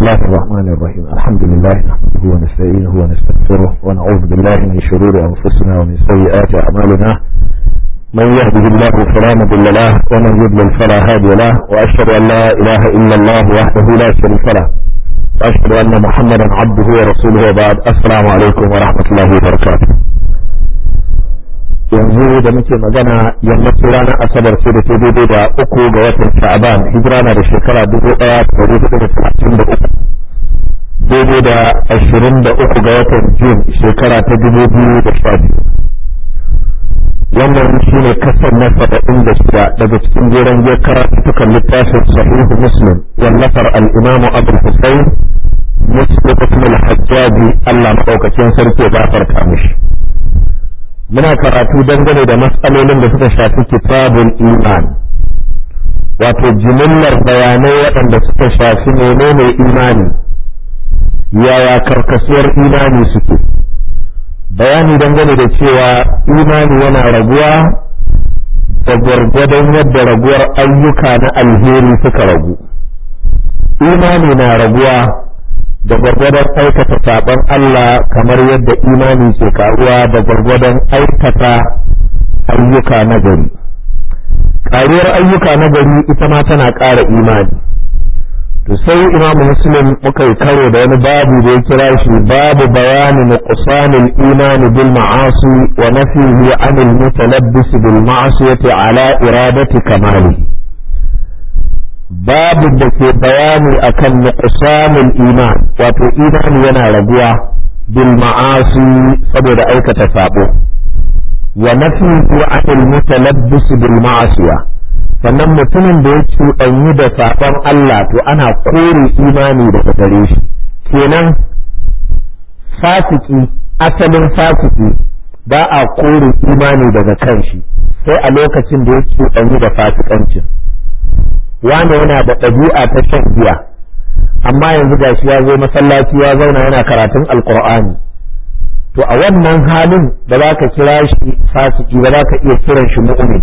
الله الرحمن الرحيم الحمد لله نحمده ونستعينه ونستغفره ونعوذ بالله من شرور أنفسنا ومن سيئات أعمالنا من يهده الله فلا مضل له ومن يضلل فلا هادي له وأشهد أن لا إله إلا الله وحده لا شريك له وأشهد أن محمدا عبده ورسوله وبعد السلام عليكم ورحمة الله وبركاته yanzu da muke magana yammacin ranar asabar ce da ke daidai da uku ga watan sha'aban hijira na da shekara dubu daya da dari hudu da talatin da uku daidai da ashirin da uku ga watan jun shekara ta dubu biyu da sha biyu wannan shi ne kasar na saba'in da shida daga cikin jeren je karatukan littafin sahihu muslim wallafar al'imamu abul husayn muslim ibn al-hajjaji allah maɗaukacin sarki ya gafarta mishi muna karatu dangane da matsalolin da suka shafi kitabul iman wato jimillar bayanai waɗanda suka shafi menene imani yaya karkasuwar imani suke bayani dangane da cewa imani yana raguwa da gwargwadon yadda raguwar ayyuka na alheri suka ragu imani na raguwa da gwargwadon aikata saɓon Allah kamar yadda imani ke karuwa da gwargwadon aikata ayyuka na gari ƙaruwar ayyuka na gari ita ma tana ƙara imani to sai imamu muslim muka yi karo da wani babu da ya kira shi babu bayani nuqsanil imani bil ma'asi wa nafihi anil mutalabbis bil ma'asiyati ala iradati kamalihi babu da ke bayani akan nuqsanul iman wato imani yana raguwa bil ma'asi saboda aikata sabo wa nafihu anil mutalabbis bil ma'asiya sannan mutumin da ya cuɗanyi da saɓon Allah to ana kore imani daga gare shi kenan fasiki asalin fasiki ba a kore imani daga kan shi sai a lokacin da ya cuɗanyi da fasikancin wane yana da ɗabi'a ta shan giya amma yanzu gashi ya zo masallaci ya zauna yana karatun alkur'ani to a wannan halin da za ka kira shi fasiki ba za ka iya kiran shi mu'min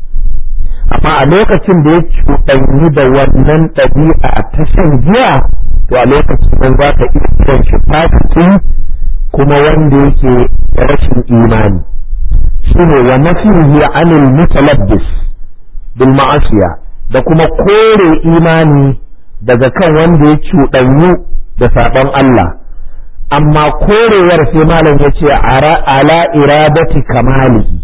amma a lokacin da ya cuɗanyi da wannan ɗabi'a ta shan giya to a lokacin nan za ka iya kiran shi fasiki kuma wanda yake rashin imani shine wa nafihi anil mutalabbis bil ma'asiya da kuma kore imani daga kan wanda ya cuɗanyu da saɓon Allah amma korewar sai malam ya ce ala iradati kamalihi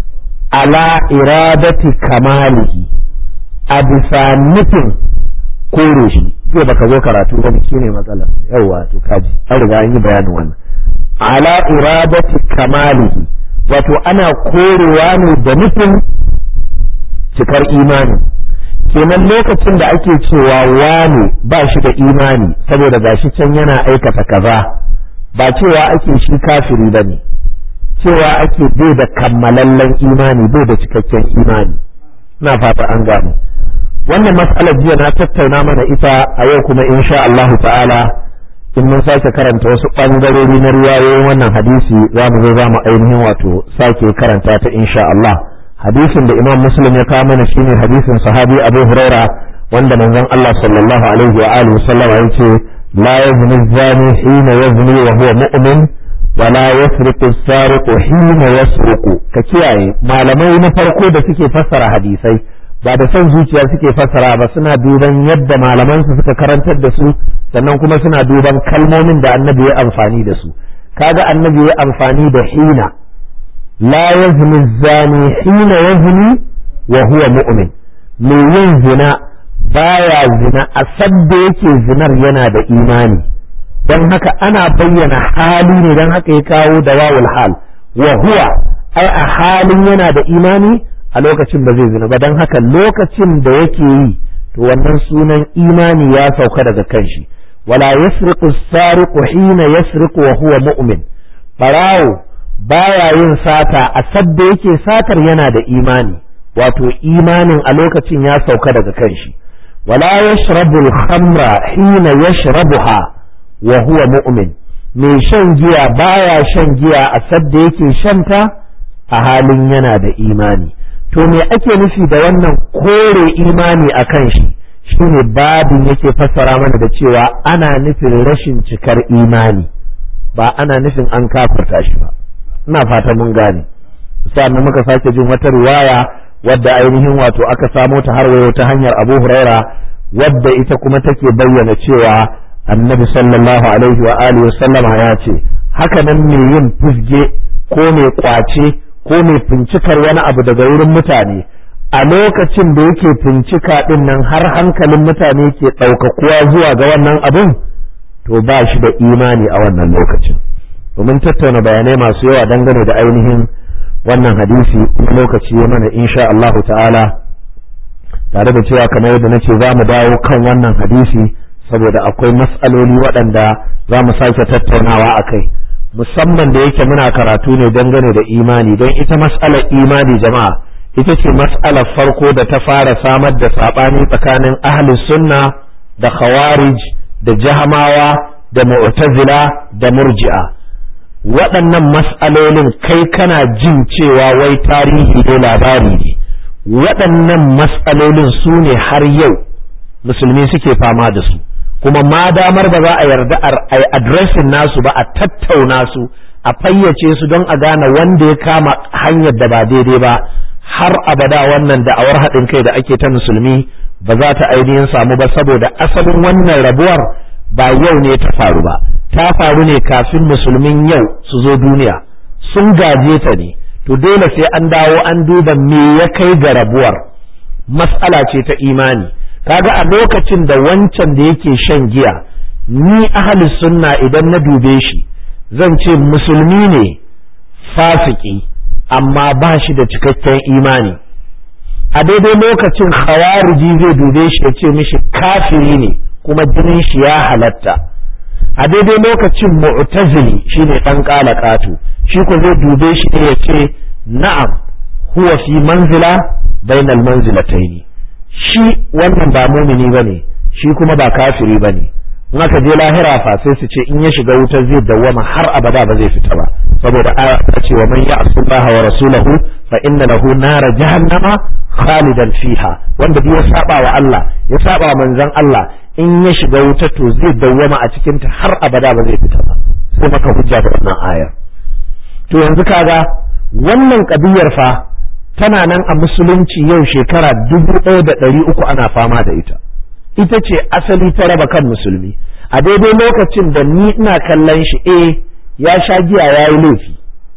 ala iradati kamalihi a bisa nufin kore shi zai baka zo karatu ba shi ne matsalar yawwa to kaji an riga an yi bayanin wannan ala iradati kamalihi wato ana korewa ne da nufin cikar imani kenan lokacin da ake cewa wane ba shi da imani saboda gashi can yana aikata kaza ba cewa ake shi kafiri ba ne cewa ake bai da kammalallen imani bai da cikakken imani na fata an gane wannan matsalar jiya na tattauna mana ita a yau kuma insha Allahu ta'ala in mun sake karanta wasu ɓangarori na riwayoyin wannan hadisi za mu zo za mu ainihin wato sake karanta ta insha Allah hadisin da imam muslim ya kawo mana shine hadisin sahabi abu huraira wanda manzon Allah sallallahu alaihi wa alihi sallam ya ce la yazni zani hina yazni wa huwa mu'min wa la yasriqu sariqu hina yasriqu ka kiyaye malamai na farko da suke fassara hadisai ba da son zuciya suke fassara ba suna duban yadda malaman su suka karantar da su sannan kuma suna duban kalmomin da annabi ya amfani da su kaga annabi ya amfani da hina لا يزني الزاني حين يزني وهو مؤمن mai yin zina baya zina a sadda yake zinar yana da imani don haka ana bayyana hali ne don haka ya kawo da wawul hal wa huwa ai a halin yana da imani a lokacin ba zai zina ba don haka lokacin da yake yi to wannan sunan imani ya sauka daga kanshi wala yasriqu sariqu hina yasriqu wa huwa mu'min barawo baya yin sata a sadda yake satar yana da imani wato imanin a lokacin ya sauka daga kanshi wala yashrabu al-khamra hina yashrabuha wa huwa mu'min mai shan giya baya shan giya a sadda yake shanta a halin yana da imani to me ake nufi da wannan kore imani a kan shi shine babin yake fassara mana da cewa ana nufin rashin cikar imani ba ana nufin an kafirta shi ba ina fata mun gane sannan muka sake jin wata riwaya wadda ainihin wato aka samo ta har wayo ta hanyar Abu Huraira wadda ita kuma take bayyana cewa Annabi sallallahu alaihi wa alihi sallama ya ce haka nan mai yin fusge ko mai kwace ko mai fincikar wani abu daga wurin mutane a lokacin da yake fincika din nan har hankalin mutane ke ɗaukakuwa zuwa ga wannan abin to ba shi da imani a wannan lokacin domin tattauna bayanai masu yawa dangane da ainihin wannan hadisi na lokaci ya mana insha Allahu ta'ala tare da cewa kamar yadda nace za mu dawo kan wannan hadisi saboda akwai mas'aloli waɗanda za mu sake tattaunawa a kai musamman da yake muna karatu ne dangane da imani don ita mas'alar imani jama'a ita ce mas'alar farko da ta fara samar da saɓani tsakanin ahli sunna da khawarij da jahamawa da mu'tazila da murji'a waɗannan mas'alolin kai kana jin cewa wai tarihi ne labari ne waɗannan mas'alolin su ne har yau musulmi suke fama da su kuma ma damar ba za a yarda a yi adresin nasu ba a tattauna su a fayyace su don a gane wanda ya kama hanyar da ba daidai ba har abada wannan da'awar haɗin kai da ake ta musulmi ba za ta ainihin samu ba saboda asalin wannan rabuwar ba yau ne ta faru ba ta faru ne kafin musulmin yau su zo duniya sun gaje ta ne to dole sai an dawo an duba me ya kai ga rabuwar mas'ala ce ta imani kaga a lokacin da wancan da yake shan giya ni ahli sunna idan na dube shi zan ce musulmi ne fasiki amma ba shi da cikakken imani a daidai lokacin khawariji zai dube shi ya ce mishi kafiri ne kuma jinin shi ya halatta a daidai lokacin mu'tazili shine dan kalakatu shi ko zai dube shi ne ya ce na'am huwa fi manzila bainal manzilataini shi wannan ba mumini bane shi kuma ba kafiri bane in aka je lahira fa sai su ce in ya shiga wutar zai dawwama har abada ba zai fita ba saboda aya ta ce wa man ya'sullaha wa rasulahu fa inna lahu nara jahannama khalidan fiha wanda duk ya saba wa Allah ya saba wa manzon Allah in ya shiga wuta to zai dawwama a cikin ta har abada ba zai fita ba sai maka hujja da wannan ayar to yanzu kaga wannan kabiyar fa tana nan a musulunci yau shekara dubu ɗaya da ɗari uku ana fama da ita ita ce asali ta raba kan musulmi a daidai lokacin da ni ina kallon shi eh ya sha giya ya yi laifi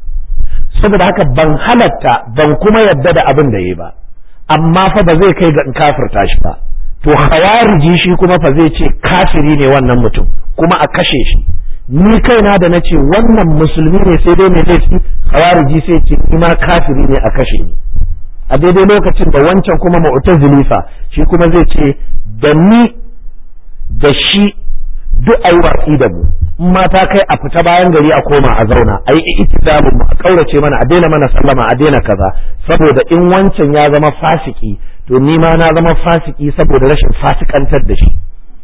saboda haka ban halatta ban kuma yadda da abin da ya ba amma fa ba zai kai ga in kafirta shi ba to khawariji shi kuma fa zai ce kafiri ne wannan mutum kuma a kashe shi ni kaina da na ce wannan musulmi ne sai dai mai laifi khawariji sai ce ni ma kafiri ne a kashe ni a daidai lokacin da wancan kuma mu'tazili fa shi kuma zai ce da ni da shi duk ayi watsi da mu in ma ta kai a fita bayan gari a koma a zauna a yi itizalu mu a kaurace mana a daina mana sallama a daina kaza saboda in wancan ya zama fasiki to ni ma na zama fasiki saboda rashin fasikantar da shi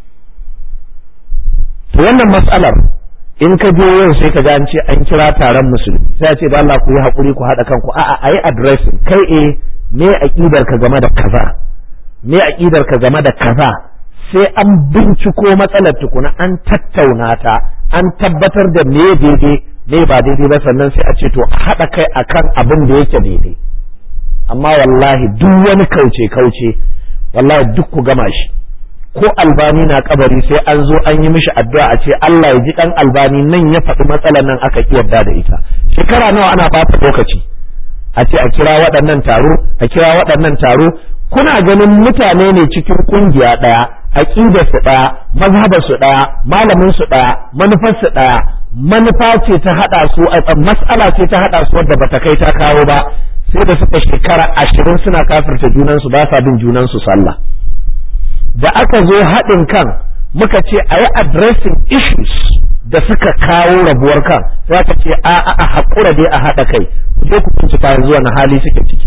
to wannan mas'alar in ka je yau sai ka ga an ce an kira taron musulmi sai a ce da Allah ku yi hakuri ku haɗa kanku a'a ayi addressing kai eh me aqidar ka game da kaza me aqidar ka game da kaza sai an binciko matsalar tukuna an tattauna ta an tabbatar da me daidai me ba daidai ba sannan sai a ce to a haɗa kai akan abin da yake daidai amma wallahi duk wani kauce kauce wallahi duk ku gama shi ko albani na kabari sai an zo an yi mishi addu'a a ce Allah ya ji kan albani nan ya faɗi matsalar nan aka ki yarda da ita shekara nawa ana bata lokaci a ce a kira waɗannan taro a kira waɗannan taro kuna ganin mutane ne cikin kungiya ɗaya aqidar su ɗaya mazhabar su ɗaya malamin su ɗaya manufar su ɗaya manufa ce ta hada su mas'ala ce ta hada su wadda bata kai ta kawo ba sai da suka shekara ashirin suna kafirta junansu ba sa bin junansu sallah da aka zo haɗin kan muka ce a yi addressing issues da suka kawo rabuwar kan sai aka ce a a haƙura dai a haɗa kai ku je ku bincika yanzu wani hali suke ciki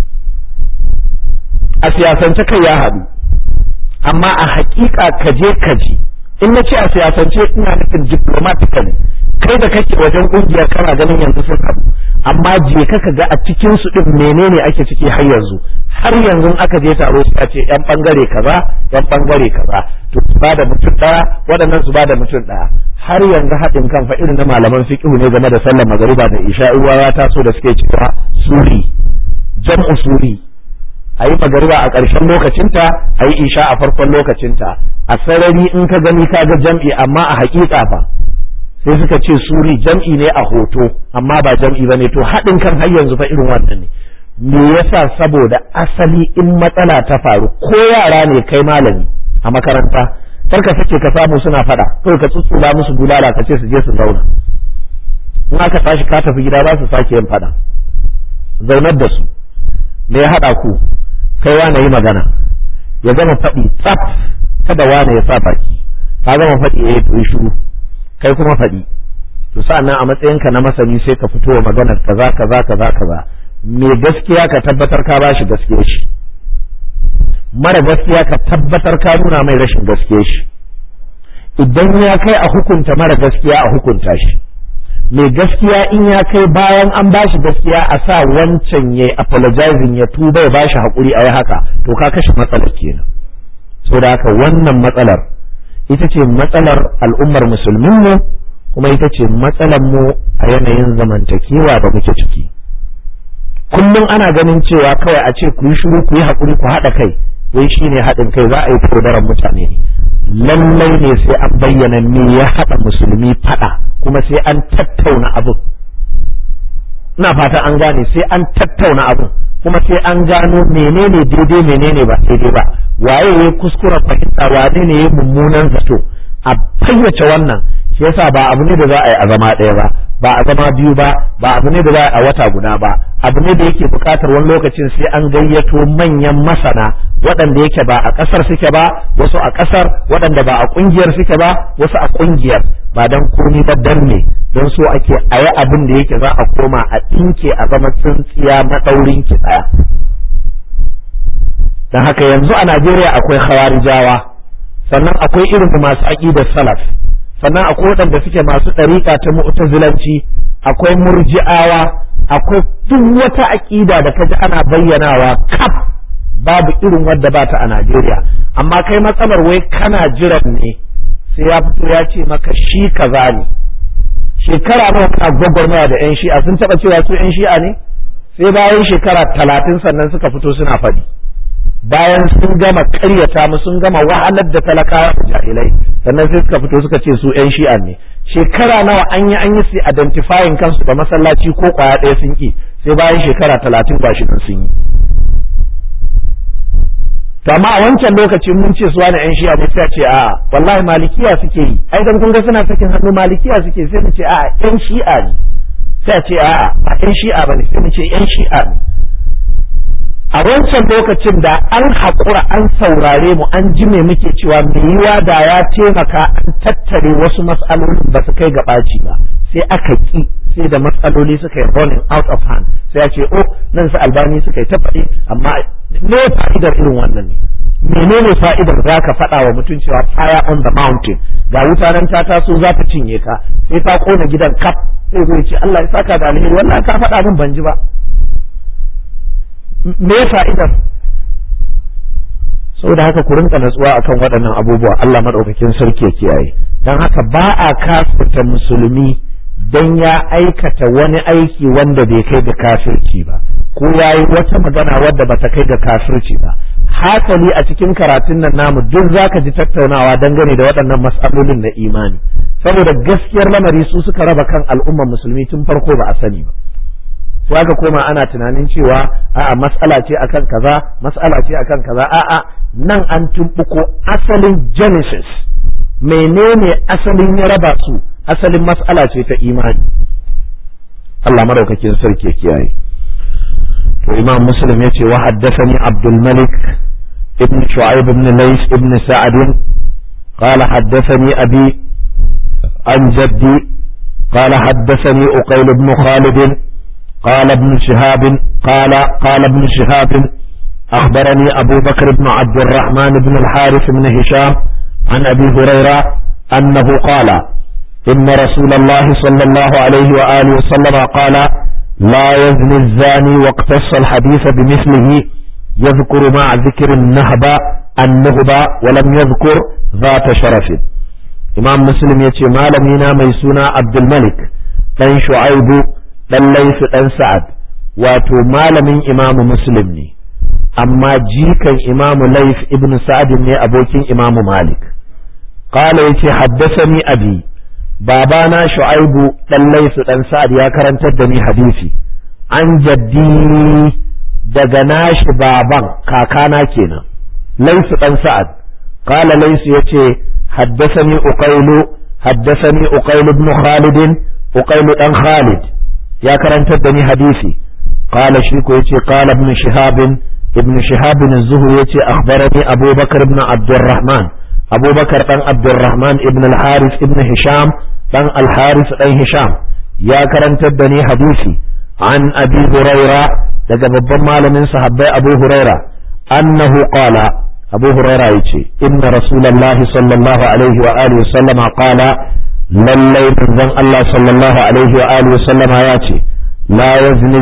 a siyasance kai ya haɗu amma a haƙiƙa kaje kaji in na ce a siyasance ina nufin diplomatically kai da kake wajen ƙungiyar kana ganin yanzu sun haɗu amma je ka ga a cikin su ɗin menene ake ciki har yanzu har yanzu aka je taro su ce yan bangare kaza yan bangare kaza to su ba da mutum daya waɗannan su ba da mutum daya har yanzu haɗin kan fa irin na malaman fiqh ne game da sallar magariba da isha uwa ya taso da suke cewa suri jam'u suri ayi magariba a ƙarshen lokacinta ayi isha a farkon lokacinta a sarari in ka gani ka ga jam'i amma a haƙiƙa fa sai suka ce suri jam'i ne a hoto amma ba jam'i bane to haɗin kan har yanzu fa irin wannan ne me yasa saboda asali in matsala ta faru ko yara ne kai malami a makaranta kar ka sake ka samu suna fada kawai ka tsutsula musu bulala ka ce su je su zauna in aka tashi ka tafi gida za su sake yin fada zaunar da su me ya haɗa ku kai wane yi magana ya gama faɗi tsaf kada wane ya sa baki ka gama faɗi ya yi shiru kai kuma faɗi to sa'annan a matsayinka na masani sai ka fito wa maganar kaza kaza kaza kaza me gaskiya ka tabbatar ka bashi gaskiyar shi mara gaskiya ka tabbatar ka nuna mai rashin gaskiyar shi idan ya kai a hukunta mara gaskiya a hukunta shi mai gaskiya in ya kai bayan an bashi gaskiya a sa wancan ya apologizing ya tuba ya bashi haƙuri a yi haka to ka kashe matsalar kenan saboda haka wannan matsalar ita ce matsalar al'ummar musulmin mu kuma ita ce matsalar mu a yanayin zamantakewa da muke ciki kullum ana ganin cewa kawai a ce ku yi shiru ku yi haƙuri ku haɗa kai wai shine haɗin kai za a yi taudaran mutane ne lallai ne sai an bayyana me ya haɗa musulmi faɗa kuma sai an tattauna abin ina fata an gane sai an tattauna abin kuma sai an gano menene daidai menene ba daidai ba waye ya kuskura fahimta wane ne ya mummunan zato a fayyace wannan shi yasa ba abu ne da za a yi a zama ɗaya ba ba a zama biyu ba ba abu ne da za a yi a wata guda ba abu ne da yake buƙatar wani lokacin sai an gayyato manyan masana waɗanda yake ba a ƙasar suke ba wasu a ƙasar waɗanda ba a ƙungiyar suke ba wasu a ƙungiyar ba dan komi ba dan ne don so ake a yi abin da yake za a koma a ɗinke a zama tsintsiya maɗaurin ki ɗaya don haka yanzu a Najeriya akwai hawarijawa sannan akwai irin masu aƙidar salaf sannan akwai waɗanda suke masu ɗariƙa ta mu'tazilanci akwai murji'awa akwai duk wata aƙida da kaji ana bayyanawa kaf babu irin wadda ba ta a Najeriya amma kai matsalar wai kana jiran ne sai ya fito ya ce maka shi kaza ne shekara nawa kana gwagwarmaya da yan shi'a sun taɓa cewa su yan shi'a ne sai bayan shekara talatin sannan suka fito suna faɗi bayan sun gama ƙaryata mu sun gama wahalar da talakawa da jahilai sannan sai suka fito suka ce su yan shi'a ne shekara nawa an yi an yi su identifying kansu da masallaci ko kwaya ɗaya sun ki sai bayan shekara talatin ba shi sun yi to amma a wancan lokacin mun ce su wani yan shi'a ne sai a ce a'a wallahi malikiya suke yi ai dan kun ga suna sakin hannu malikiya suke sai mu ce a'a yan shi'a ne sai a ce a'a ba yan shi'a bane sai mu ce yan shi'a ne a wancan lokacin da an haƙura an saurare mu an ji me muke cewa mai yiwa da ya taimaka an tattare wasu matsalolin ba su kai ga ɓaci ba sai aka ki sai da matsaloli suka yi running out of hand sai ya ce oh nan su albani suka yi ta faɗi amma me fa'idar irin wannan ne menene fa'idar za ka faɗa wa mutum cewa fire on the mountain ga wuta nan ta taso za ta cinye ka sai ta kona gidan kaf sai zai ce Allah ya saka da alheri wannan ka faɗa min ban ji ba me fa'idar saboda haka ku rinka natsuwa akan waɗannan abubuwa Allah madaukakin sarki ya kiyaye dan haka ba a kafirta musulmi dan ya aikata wani aiki wanda bai kai ga kafirci ba ko yayi wata magana wadda bata kai ga kafirci ba hasali a cikin karatun nan namu duk zaka ji tattaunawa dangane da waɗannan mas'alolin na imani saboda gaskiyar lamari su suka raba kan al'ummar musulmi tun farko ba a sani ba sai aka koma ana tunanin cewa a'a mas'ala ce akan kaza mas'ala ce akan kaza a'a nan an tumbuko asalin genesis menene asalin ya raba su asalin mas'ala ce ta imani Allah madaukakin sarki ya kiyaye to imam muslim yace wa haddathani abdul malik ibn shu'aib ibn lays ibn sa'd قال حدثني أبي عن جدي قال حدثني أقيل بن خالد قال ابن شهاب قال قال ابن شهاب أخبرني أبو بكر بن عبد الرحمن بن الحارث بن هشام عن أبي هريرة أنه قال إن رسول الله صلى الله عليه وآله وسلم قال لا يزني الزاني واقتص الحديث بمثله يذكر مع ذكر النهبة النهبة ولم يذكر ذات شرف إمام مسلم يتي مالمينا ميسونا عبد الملك ɗan shu'aibu ɗan laifi ɗan sa'ad wato malamin imamu muslim ne amma jikan imamu laif ibn sa'ad ne abokin imamu malik qala yace haddasani abi babana shu'aibu ɗan laifi ɗan sa'ad ya karantar da ni hadisi an jaddi daga nashi baban kakana kenan laifi ɗan sa'ad qala laifi yace haddasani uqailu haddasani uqailu ibn khalid uqailu dan khalid ya karantar da ni hadisi qala shi ko yace qala ibn shihab ibn shihab az-zuhri yace akhbarani abubakar ibn abdurrahman abubakar dan abdurrahman ibn al-harith ibn hisham dan al-harith dan hisham ya karantar da ni hadisi an abi huraira daga babban malamin sahabbai abu huraira annahu qala abu huraira yace inna rasulullahi sallallahu alaihi wa alihi wa sallama qala lallai manzon Allah sallallahu alaihi wa alihi sallama ya ce la yazni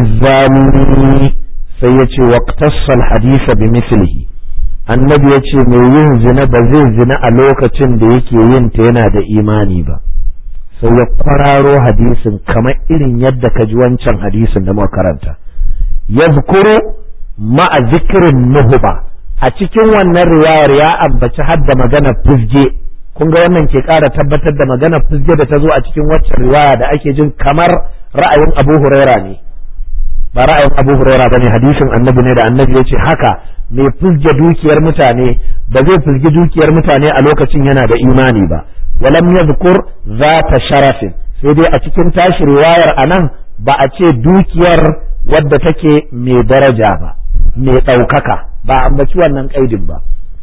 zani sai ya ce waqtassal hadisa bi mislihi annabi ya ce mai yin zina ba zai zina a lokacin da yake yin ta yana da imani ba sai ya kwararo hadisin kamar irin yadda ka ji wancan hadisin da muka karanta yazkuru ma'a zikirin nuhuba a cikin wannan riwayar ya ambaci hadda magana fuzge kun ga wannan ke ƙara tabbatar da magana fizge da ta zo a cikin waccan riwaya da ake jin kamar ra'ayin Abu Huraira ne ba ra'ayin Abu Huraira bane hadisin Annabi ne da Annabi ya ce haka mai fizge dukiyar mutane ba zai fizgi dukiyar mutane a lokacin yana da imani ba walam yadhkur zata sharafin sai dai a cikin tashi riwayar anan ba a ce dukiyar wadda take mai daraja ba mai ɗaukaka ba a ambaci wannan kaidin ba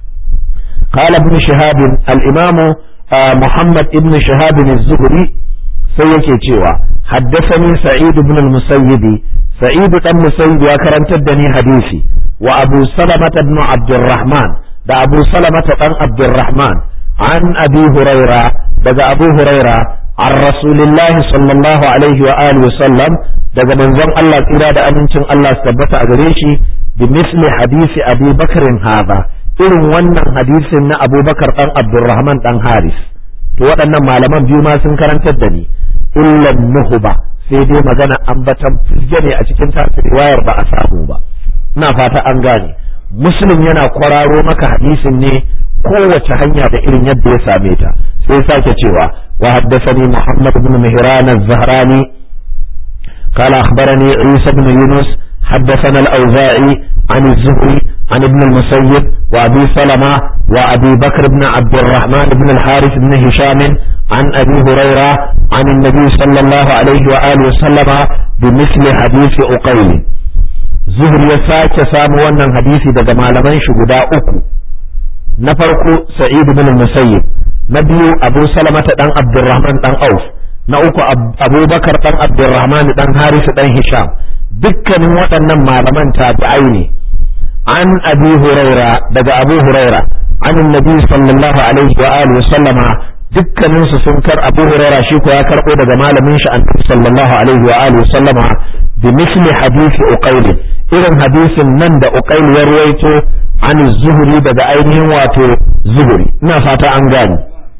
قال ابن شهاب الإمام محمد ابن شهاب الزهري سيكي تشيوا حدثني سعيد بن المسيب سعيد بن المسيب وكرم تدني حديثي وأبو سلمة بن عبد الرحمن دا أبو سلمة بن عبد الرحمن عن أبي هريرة دا أبو هريرة عن رسول الله صلى الله عليه وآله وسلم daga manzon Allah tsira da amincin Allah su tabbata a gare shi bi misli hadisi Abi Bakrin hadha irin wannan hadisin na abubakar ɗan abdurrahman ɗan haris to waɗannan malaman biyu ma sun karantar da ni illan nuhuba sai dai magana ambatan fizge ne a cikin tasu riwayar ba a samu ba ina fata an gane muslim yana kwararo maka hadisin ne kowace hanya da irin yadda ya same ta sai sake cewa wa haddathani muhammad ibn mihran az-zahrani قال أخبرني عيسى بن يونس حدثنا الأوزاعي عن الزهري عن ابن المسيب وأبي سلمة وأبي بكر بن عبد الرحمن بن الحارث بن هشام عن أبي هريرة عن النبي صلى الله عليه وآله وسلم بمثل حديث أقيل زهر يساك سامو wannan hadisi daga malaman shi guda uku na farko sa'id bin musayyib na biyu abu salamata dan abdurrahman dan auf na uku abubakar dan abdurrahman dan harisu dan hisham dukkanin waɗannan malaman tabi'ai ne an abi huraira daga abu huraira an annabi sallallahu alaihi wa alihi sallama dukkanin su sun kar abu huraira shi ko ya karbo daga malamin shi annabi sallallahu alaihi wa alihi sallama bi misli hadisi uqayl irin hadisin nan da uqayl ya ruwaito an zuhuri daga ainihin wato zuhuri ina fata an gani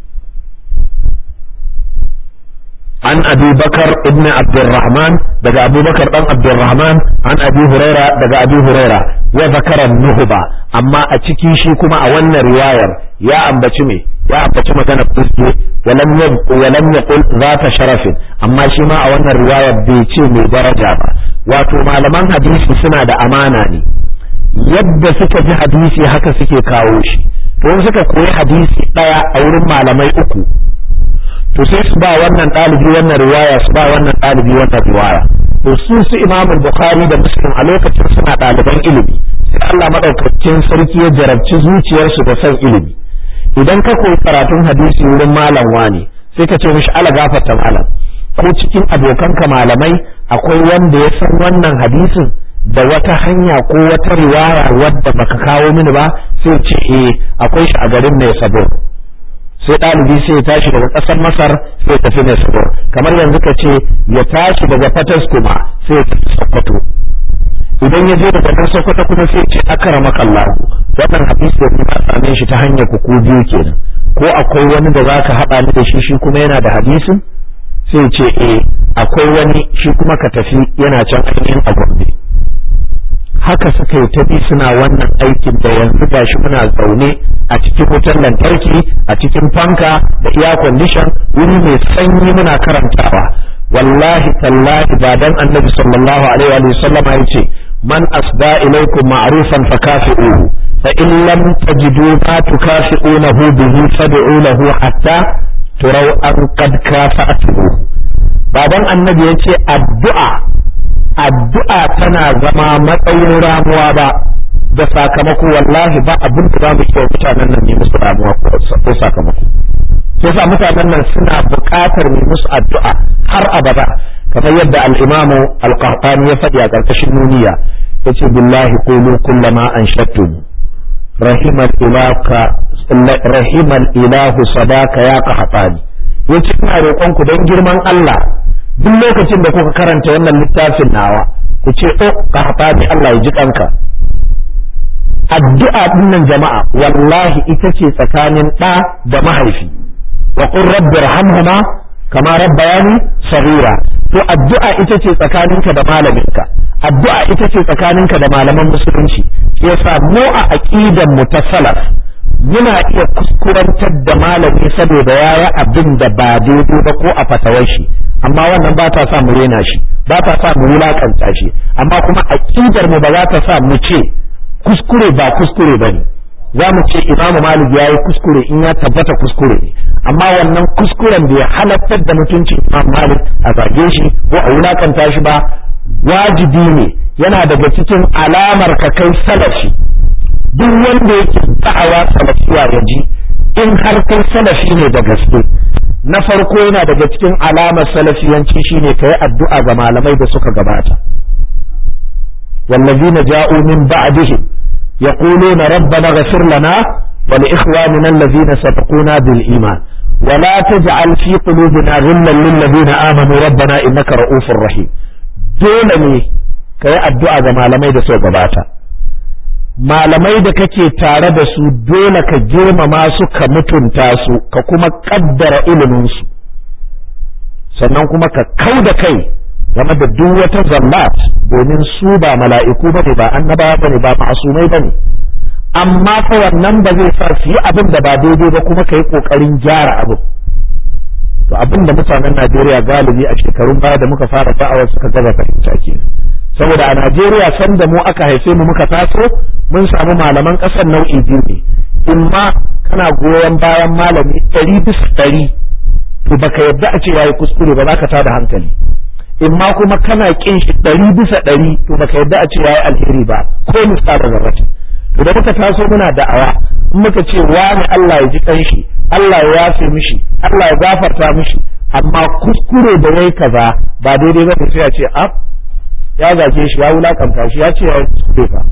عن أبي بكر ابن عبد الرحمن دقى أبو بكر بن عبد الرحمن عن أبي هريرة دقى أبي هريرة وذكر النهبة أما أتكي شيكما أولنا رواية يا أم بشمي يا أم بشمي كان بتسجي ولم يبق ولم يقل ذات شرف أما شما أولنا رواية بيتي من درجة wato malaman hadisi suna da amana ne yadda suka ji hadisi haka suke kawo shi to suka koyi hadisi ɗaya a wurin malamai uku to sai su ba wannan ɗalibi wannan riwaya su ba wannan ɗalibi wannan riwaya to su su imam bukhari da muslim a lokacin suna ɗaliban ilimi sai Allah madaukakin sarki ya jarabci zuciyarsu da son ilimi idan ka koyi karatun hadisi wurin malam wani sai ka ce mishi ala gafarta malam ko cikin abokanka malamai akwai wanda ya san wannan hadisin da wata hanya ko wata riwaya wadda baka kawo mini ba sai ce eh akwai shi a garin ne sabo sai ɗalibi sai ya tashi daga ƙasar masar sai tafi mai sabor kamar yanzu ka ce ya tashi daga fatas kuma sai ya tafi sokoto idan ya je daga nan sokoto kuma sai ce akramaka Allah wannan hadisi da kuma same shi ta hanyar ku biyu kenan ko akwai wani da zaka haɗa ni da shi shi kuma yana da hadisin sai ce eh akwai wani shi kuma ka tafi yana can ainihin a gombe haka suka yi tafi suna wannan aikin da yanzu gashi muna zaune a cikin wutar lantarki a cikin fanka da iya condition wuri mai sanyi muna karantawa wallahi tallahi ba dan annabi sallallahu alaihi wa sallama yace man asda ilaikum ma'rufan fakafi'uhu fa in lam tajidu ma tukafi'unahu bihi fad'u lahu hatta turau an qad kafa'tuhu ba dan annabi yace addu'a addu'a tana zama matsayin ramuwa ba da sakamako wallahi ba abin da za mu iya mutanen nan ne musu ramuwa ko sakamako sai sa mutanen nan suna buƙatar mu musu addu'a har abada kamar yadda al-Imam al-Qahtani ya faɗi a ƙarƙashin nuniya yace billahi qulu kullama anshattum rahimal ilaka rahimal ilahu sadaka ya qahtani yace ina roƙon ku dan girman Allah duk lokacin da kuka karanta wannan littafin nawa ku ce oh qahtani Allah ya ji kanka addu'a dinnan jama'a wallahi ita ce tsakanin ɗa da mahaifi wa qur rabbi irhamhuma kama rabbayani saghira to addu'a ita ce tsakaninka da malaminka addu'a ita ce tsakaninka da malaman musulunci yasa mu a aqidan mu ta salaf muna iya kuskurantar da malami saboda yaya abin da ba daidai ba ko a fatawar shi amma wannan ba ta sa mu rena shi ba ta sa mu wulakanta shi amma kuma aqidar mu ba za ta sa mu ce kuskure ba kuskure bane za mu ce imamu malik ya yi kuskure in ya tabbata kuskure ne amma wannan kuskuren bai halattar da mutuncin imam malik a zage shi ko a wulakanta shi ba wajibi ne yana daga cikin alamar ka kai salafi duk wanda yake da'awa salafiya ya ji in har kai salafi ne da gaske na farko yana daga cikin alamar salafiyanci shine ka yi addu'a ga malamai da suka gabata والذين جاءوا من بعدهم يقولون ربنا اغفر لنا ولإخواننا الذين سبقونا بالإيمان ولا تجعل في قلوبنا غلا للذين آمنوا ربنا إنك رؤوف رحيم dole ne ka yi addu'a ga malamai da suka gabata malamai da kake tare da su dole ka girmama su ka mutunta su ka kuma kaddara iliminsu sannan kuma ka kau da kai game da duk wata zallat domin su ba mala'iku bane ba annabawa bane ba ma'asumai bane amma fa wannan ba zai sa su yi abin da ba daidai ba kuma kai kokarin gyara abin to abin da mutanen Najeriya galibi a shekarun baya da muka fara da'awa suka gaza fahimta ke saboda a Najeriya san da mu aka haife mu muka taso mun samu malaman ƙasar nau'i biyu ne in ma kana goyon bayan malami ɗari bisa ɗari to baka yadda a ce yayi kuskure ba za ka tada hankali in ma kuma kana kin shi ɗari bisa ɗari to baka yadda a ce yayi alheri ba ko misalin zarrati to da muka taso muna da'awa in muka ce wani Allah ya ji kanshi Allah ya yafe mishi Allah ya gafarta mishi amma kuskure da yayi kaza ba daidai ba sai a ce ab ya zage shi ya wulakanta shi ya ce ya kuskure fa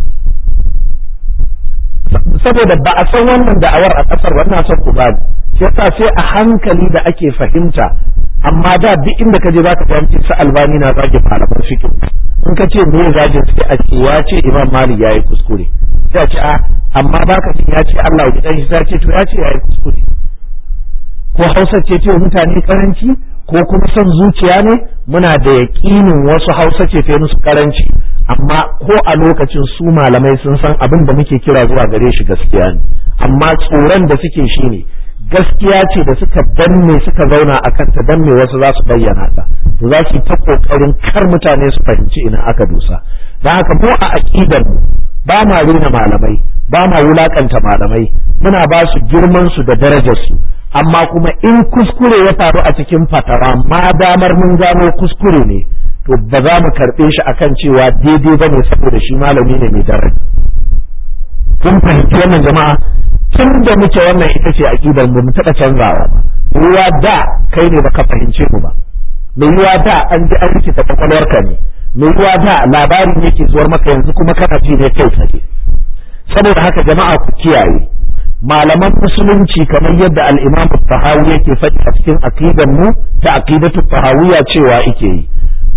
saboda ba a san wannan da'awar a kasar wannan son ku ba shi yasa sai a hankali da ake fahimta amma da duk inda ka je za ka fahimci su albani na zage malaman fiqh in ka ce me zagin sai a ce ya ce imam malik yayi kuskure sai a ce a amma baka ce ya ce Allah ya dan shi sai ce to ya ce yayi kuskure ko Hausa ce ce mutane karanci ko kuma son zuciya ne muna da yaƙinin wasu Hausa ce ta musu karanci amma ko a lokacin su malamai sun san abin da muke kira zuwa gare shi gaskiya ne amma tsoron da suke shi ne gaskiya ce da suka danne suka zauna a kanta danne wasu za su bayyana ta to za su yi ta kokarin kar mutane su fahimci ina aka dusa don haka mu a aqidar mu ba ma rena malamai ba ma wulakanta malamai muna ba su girman su da darajar su amma kuma in kuskure ya faru a cikin fatawa ma damar mun gano kuskure ne to ba za mu karɓe shi akan cewa daidai bane saboda shi malami ne mai daraja kun fahimci wannan jama'a tun da muke wannan ita ce aqidar mu taɓa canzawa ba ruwa da kai ne baka fahimce mu ba mai ruwa da an ji an rikita kwakwalwarka ne mai ruwa da labarin yake zuwar maka yanzu kuma kana ji ne kai tsaye saboda haka jama'a ku kiyaye malaman musulunci kamar yadda al-imam tahawi yake faɗi a cikin aqidar mu ta aqidatu tahawiyya cewa yake yi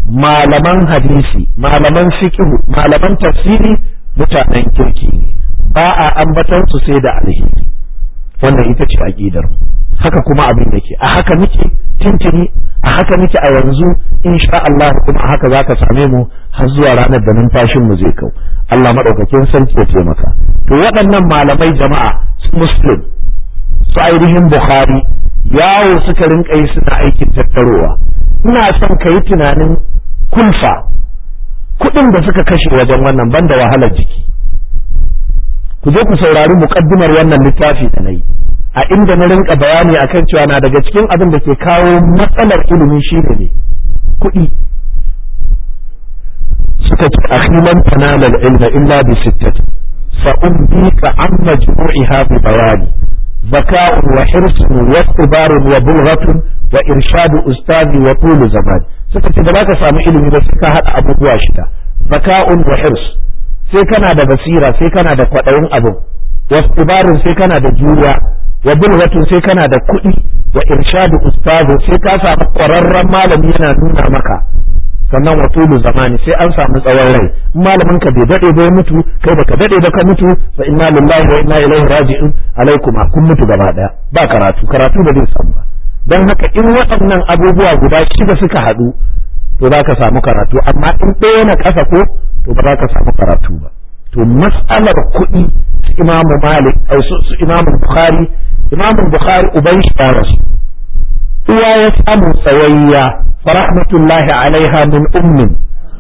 malaman hadisi malaman fiqh malaman tafsiri mutanen kirki ne ba a ambatan su sai da alheri wannan ita ce aqidar haka kuma abin yake a haka muke tintini a haka muke a yanzu insha Allah kuma a haka zaka same mu har zuwa ranar da numfashin mu zai kau Allah madaukakin sarki ya taimaka to waɗannan malamai jama'a su muslim su ainihin bukhari yawo suka rinka yi suna aikin tattarowa ina son ka yi tunanin kulfa kuɗin da suka kashe wajen wannan banda wahalar jiki ku je ku saurari muƙaddimar wannan littafi da na yi a inda na rinka bayani akan cewa na daga cikin abin da ke kawo matsalar ilimi shi ne kuɗi suka ce akhilan tanalal ilma illa bi sittati fa umbika an majmu'iha bi bayani ذكاء وحرص واختبار وبلغة وإرشاد أستاذ وطول زمان suka ce da za ka samu ilimi ba sai ka haɗa abubuwa shida zaka'un wa hirs sai kana da basira sai kana da kwaɗayin abin wastibarin sai kana da juriya wa bulghatun sai kana da kuɗi wa irshadu ustazu sai ka samu ƙwararren malami yana nuna maka sannan wa tulu zamani sai an samu tsawon rai in malamin ka bai dade ba ya mutu kai baka dade ba ka mutu fa inna lillahi wa inna ilaihi raji'un alaikuma kun mutu gaba daya ba karatu karatu ba zai samu ba dan haka in waɗannan abubuwa guda shida suka haɗu to za ka samu karatu amma in ɗaya na ƙasa ko to ba za ka samu karatu ba to mas'alar kuɗi su imamu malik su imamu bukhari imamu bukhari uban shi ya rasu uwa ya samu tsawayya farahmatullahi alaiha min ummin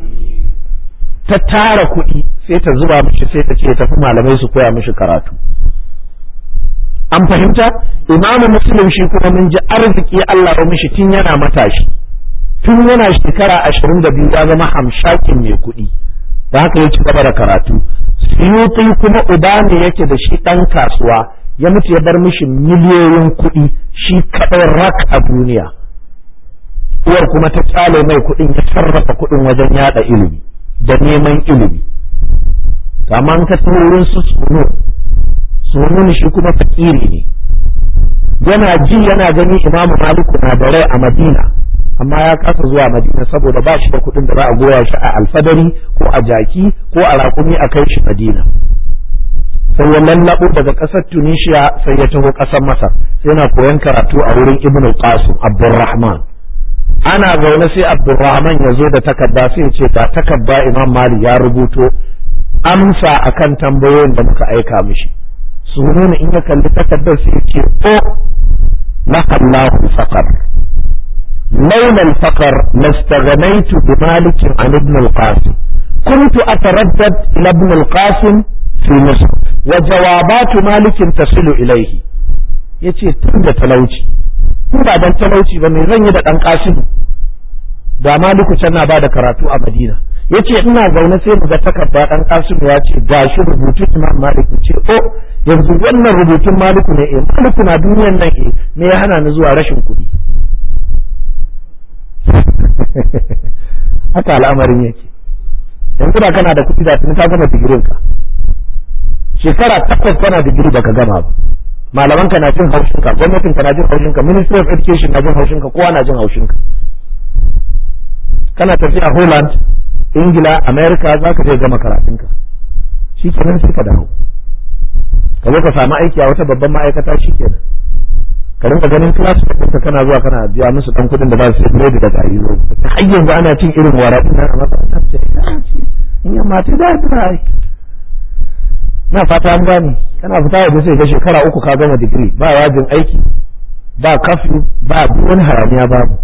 ta tara kuɗi sai ta zuba mishi sai ta ce tafi malamai su koya mishi karatu an fahimta imamu muslim shi kuma mun ji arziki Allah ya mishi tun yana matashi tun yana shekara ashirin da biyu ya zama hamshakin mai kuɗi da haka ya ci gaba da karatu suyuti kuma uba ne yake da shi ɗan kasuwa ya mutu ya bar mishi miliyoyin kuɗi shi kaɗai rak a duniya uwar kuma ta tsale mai kuɗin ya sarrafa kuɗin wajen yada ilimi da neman ilimi amma an ka wurin su suno suno shi kuma fakiri ne yana ji yana gani imamu maliku na da rai a madina amma ya kasa zuwa madina saboda ba shi da kuɗin da za a goya shi a alfadari ko a jaki ko a raƙumi a kai shi madina sai ya lallaɓo daga ƙasar tunisia sai ya taho ƙasar masar sai yana koyon karatu a wurin ibnu qasim abdurrahman ana zaune sai abdurrahman ya zo da takarda sai ya ce ga takarda imam mali ya rubuto amsa akan tambayoyin da muka aika mishi su nuna in ya kalli takardar sai ya ce o lahallahu faqar لولا الفقر لاستغنيت بمالك عن ابن القاسم كنت أتردد إلى ابن القاسم في مصر وجوابات مالك تصل إليه yace tun da talauci in ba dan talauci ba me zan yi da dan kasimu da maliku can na bada karatu a madina yace ina zaune sai mu ga takarda dan kasimu ya ce gashi rubutun imam malik ce o yanzu wannan rubutun maliku ne eh maliku na duniyan nan eh me ya hana ni zuwa rashin kuɗi haka al'amarin yake yanzu da kana da kuɗi da tuni ka gama digirin ka shekara takwas kana digiri baka gama ba malaman ka na jin haushin ka gwamnatin ka na jin haushin ka ministry of education na jin haushin ka kowa na jin haushin ka kana tafiya Holland Ingila America za ka je gama karatun ka shi kenan sai ka dawo ka zo ka samu aiki a wata babban ma'aikata shi kenan ka rinka ganin class ɗinka kana zuwa kana biya musu ɗan kuɗin da za su yi da gari zo har yanzu ana cin irin waraɗin nan a makarantar ce in yamma ta da ta yi na fata an gane kana fita waje sai ga shekara uku ka gama digiri ba yajin aiki ba kafi ba wani hayaniya babu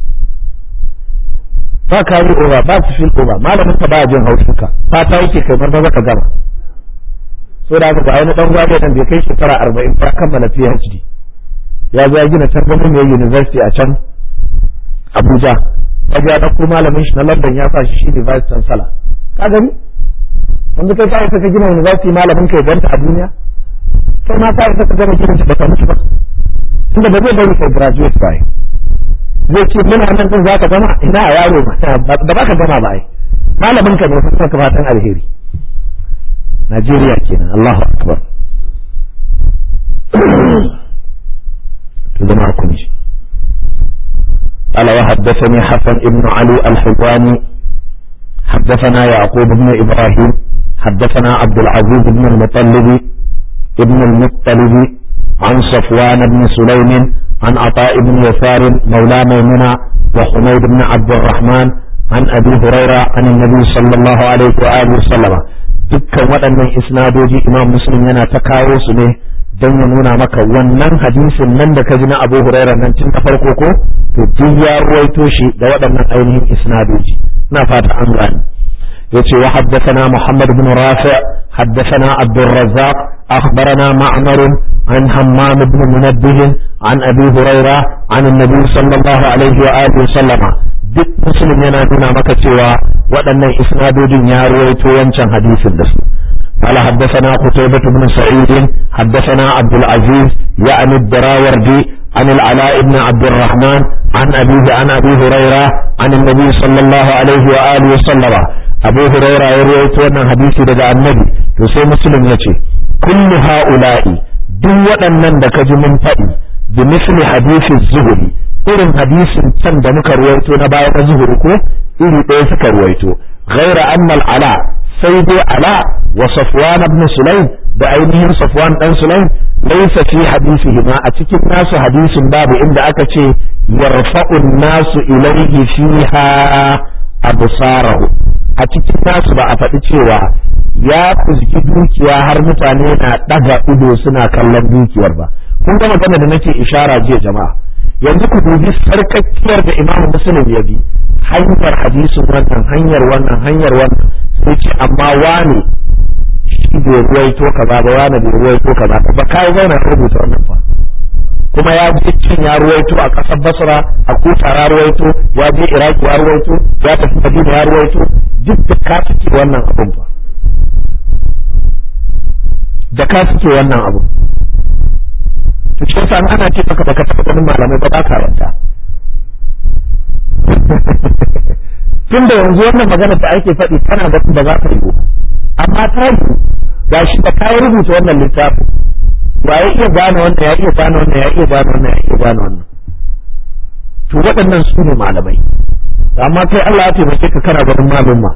ba kari over ba su fil over malamin ka ba jin haushin ka fata yake kai marmaza ka gama so da haka ga wani dan gwaje dan bai kai shekara arba'in ba kammala PhD ya zo ya gina can mai university a can Abuja ya ga ɗauko malamin shi na London ya sa shi shi ne vice chancellor ka gani yanzu kai ka ka gina university malamin kai ganta a duniya kai ma ka ka gama gina shi baka mutu ba tunda ba zai bari kai graduate ba zai ce muna nan din zaka gama ina a yaro ba ba ka gama ba ai malamin ka ne fa ka fatan alheri Najeriya kenan Allahu akbar to zama kun ji قال وحدثني حسن بن علي الحلواني حدثنا يعقوب بن إبراهيم حدثنا عبد العزيز بن المطلب ابن المطلب عن صفوان بن سليم عن عطاء بن يسار مولى ميمونة وحميد بن عبد الرحمن عن أبي هريرة عن النبي صلى الله عليه وآله وسلم dukkan waɗannan isnadoji imam muslim yana ta kawo su ne don ya nuna maka wannan hadisin nan da ka ji na abu huraira nan tun da farko ko to duk ya ruwaito shi da waɗannan ainihin isnadoji ina fata an gane yace wa haddathana muhammad ibn rafi haddathana abdul razzaq akhbarana ma'mar an hammam ibn munabbih an abi huraira an annabi sallallahu alaihi wa alihi sallama duk muslim yana nuna maka cewa waɗannan isnadodin ya ruwaito wancan hadisin da su قال حدثنا قتيبة بن سعيد حدثنا عبد العزيز يعني الدراوردي عن العلاء بن عبد الرحمن عن أبيه عن أبي هريرة عن النبي صلى الله عليه وآله وسلم أبو هريرة يروي تونا حديث لدى النبي يسوي مسلم يتي كل هؤلاء duk waɗannan da ka ji mun faɗi bi misli hadisin zuhuri irin hadisin can da muka ruwaito na baya na zuhuri ko iri ɗaya suka ruwaito ghaira annal ala sai dai ala wa safwan ibn sulaim da ainihin safwan dan sulaim laysa fi hadisihi ma a cikin nasu hadisin babu inda aka ce yarfa'u nasu ilayhi fiha absarahu a cikin nasu ba a faɗi cewa ya fuzgi dukiya har mutane na ɗaga ido suna kallon dukiyar ba kun ga magana da nake ishara jiya jama'a yanzu ku dubi sarkakkiyar da imamu muslim ya bi hanyar hadisin wannan hanyar wannan hanyar wannan sai ce amma wane shi bai ruwaito kaza ba wane bai ruwaito kaza ba ba kai zauna ka rubuta wannan fa kuma ya je cin ya ruwaito a ƙasar basra a kufa ya ruwaito ya je iraki ya ruwaito ya tafi madina ya ruwaito duk da ka suke wannan abun fa da ka suke wannan abu to shi yasa ana ce maka baka taɓa ganin malamai ba ba ka yarda tun da yanzu wannan magana da ake faɗi tana da ba za ta yi amma ta yi ga shi da kayan rubuta wannan littafin ya iya gane wannan ya iya gane wannan ya iya gane wannan ya iya gane wannan to waɗannan su ne malamai amma kai Allah ya taimake ka kana ganin malumma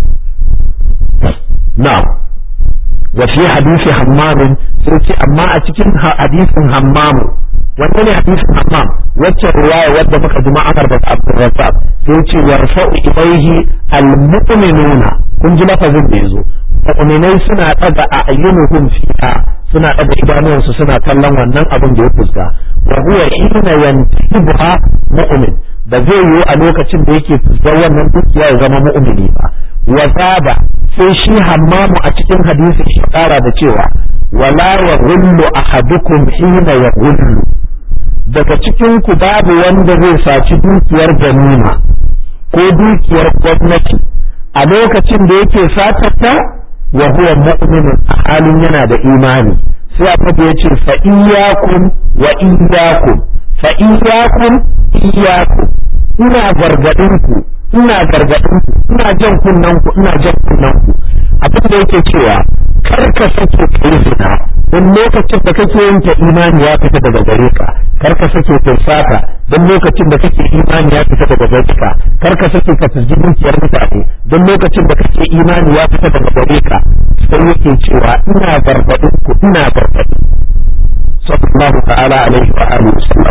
na'am wa fi hadisi hammamin sai ce amma a cikin hadisin hammamu wanne ne hadisin hammam wacce riwaya wadda muka ji ma'amar da Abdurrazzaq sai ce yarfa'u ilaihi almu'minuna kun ji lafazin da yazo mu'minai suna daga a'yunuhum fiha suna daga idanuwansu suna kallon wannan abin da ya fuska wa huwa hina yantibuha mu'min da zai yi a lokacin da yake fuskar wannan dukiya ya zama mu'mini ba wa zaba sai shi hammamu a cikin hadisi shi kara da cewa wala ya gullu ahadukum hina ya gullu daga cikin ku babu wanda zai saci dukiyar ganima ko dukiyar gwamnati a lokacin da yake satarta wa huwa mu'minun a halin yana da imani sai annabi ya ce fa iyyakum wa iyyakum fa iyyakum iyyakum ina gargadin ku ina gargadin ku ina jan kunnan ku ina jan kunnan ku abin da yake cewa kar ka sake kai zina don lokacin da kake yin ta imani ya fita daga gare ka kar ka sake kai sata don lokacin da kake imani ya fita daga gare ka kar ka sake ka tsiji dukiyar mutane don lokacin da kake imani ya fita daga gare ka sai yake cewa ina gargadin ku ina gargadin sallallahu ta'ala alaihi wa alihi wasallam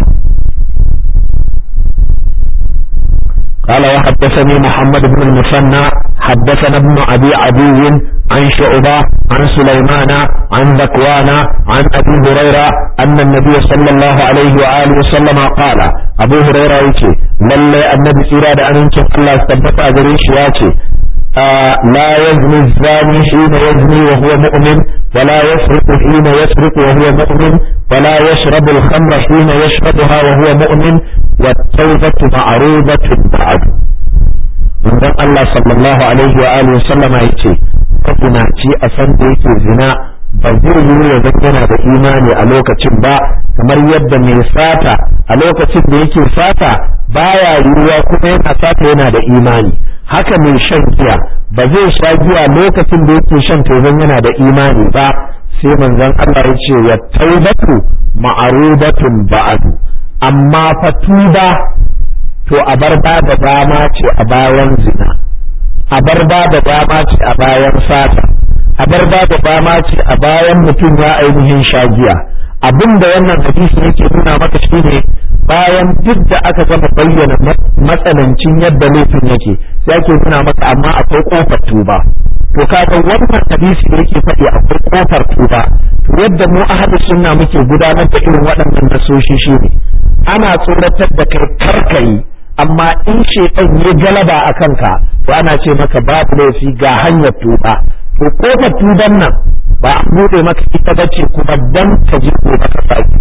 قال وحدثني محمد بن المثنى حدثنا ابن ابي عدي عن شعبة عن سليمان عن ذكوان عن ابي هريرة ان النبي صلى الله عليه واله وسلم قال ابو هريرة يتي لله النبي إرادة ان ينكف الله استبقى أجريش ياتي آه لا يزني الزاني حين يزني وهو مؤمن ولا يسرق حين يسرق وهو مؤمن ولا يشرب الخمر حين يشربها وهو مؤمن والتوبة معروضة بعد من الله صلى الله عليه وآله وسلم يتي كفنا تي أسان ديكي زنا bazai yi ya yana da imani a lokacin ba kamar yadda mai sata a lokacin da yake sata baya yiwuwa kuma yana sata yana da imani haka mai shan giya ba zai sha giya lokacin da yake shan tozon yana da imani ba sai manzon Allah ya ce wa taubatu ma'arudatun ba'du amma fa tuba to a bar ba da dama ce a bayan zina a bar ba da dama ce a bayan sata a bar ba da dama ce a bayan mutum ya ainihin shagiya abin da wannan hadisi yake nuna maka shine bayan duk da aka gama bayyana matsanancin yadda laifin yake sai ake nuna maka amma akwai kofar tuba to kaga wannan hadisi da yake faɗi akwai kofar tuba to yadda mu ahlus sunna muke gudanar da irin waɗannan nasoshi shine ana tsoratar da kai karkai amma in shaitan ya galaba a kanka to ana ce maka babu laifi ga hanyar tuba to kofar tuban nan ba a buɗe maka ita bace kuma dan ka ji ko ka saki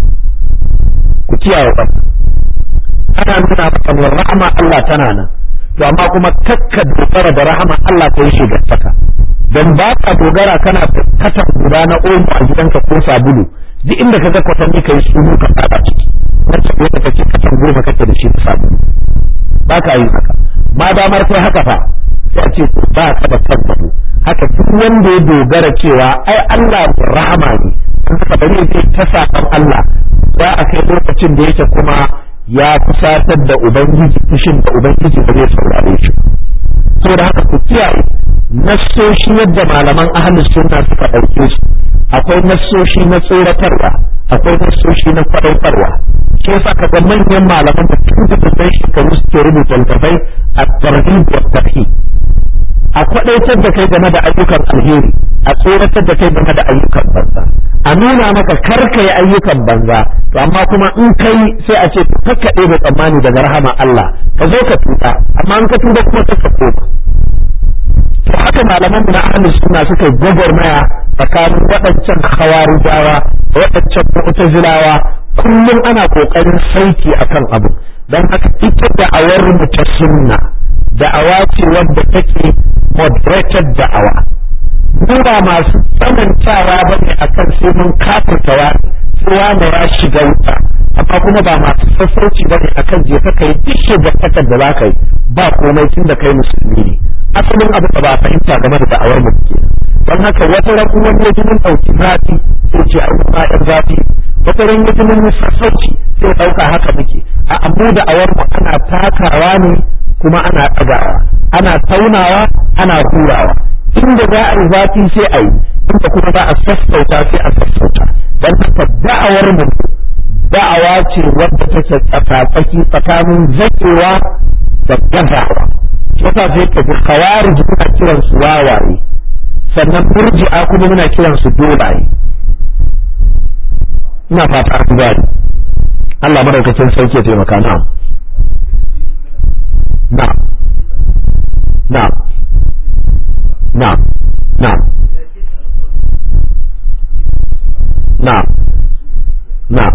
ku kiyaye ba ana nuna maka min rahama Allah tana nan to amma kuma kakka dogara da rahama Allah ta yi shigartaka dan ba ka dogara kana katan guda na omo a gidanka ko sabulu duk inda ka ga kwatanni kai sunu ka fada ciki wacce ko ka kace katan goma kake da shi sabulu ba ka yi haka ma damar kai haka fa sai a ce ba ka da tabbatu haka duk wanda ya dogara cewa ai Allah rahama ne in ka bari ya ta saban Allah za a kai lokacin da yake kuma ya kusatar da ubangiji fushin da ubangiji ba zai saurare shi saboda haka ku kiyaye nassoshi yadda malaman ahlus sunna suka ɗauke su akwai nassoshi na tsoratarwa akwai nassoshi na kwaɗaitarwa shi yasa ka ga manyan malaman da tun da babban shekaru suke rubuta littattafai a tarhib wa tarhib a kwaɗaitar da kai game da ayyukan alheri a tsoratar da kai game da ayyukan banza a nuna maka kar ka yi ayyukan banza to amma kuma in kai sai a ce kakka ɗebe tsammani daga rahama Allah ka zo ka tuta amma in ka tuba kuma ka koma to haka malaman mu na ahlus sunna suka gwagwarmaya tsakanin waɗancan khawarijawa da waɗancan mu'tazilawa kullum ana kokarin saiti akan abu dan haka ita da'awar mu ta sunna da'awa ce wadda take moderated da'awa mu ba masu tsanantawa ba ne akan sai mun kafirta wani sai wani ya shiga wuta amma kuma ba masu sassauci ba ne akan je ka kai duk shigartakar da za ka yi ba komai tun da kai musulmi ne asalin abu da ba a fahimta game da da'awar mu ke don haka wata ran wani ya ji mun ɗauki zafi sai ce an kuma ɗan zafi wata ran ya ji mun sassauci sai ɗauka haka muke a amma da'awar mu ana takawa ne kuma ana ɗagawa ana taunawa ana hurawa inda za a yi zafi sai a yi inda kuma za a sassauta sai a sassauta don haka da'awar mu da'awa ce wadda take tsakatsaki tsakanin zakewa da gazawa yasa sai ka ji khawarij muna kiran su wawaye sannan murji'a kuma muna kiran su dolaye ina fata an gani Allah madaukakin sarki ya taimaka na na na na na na na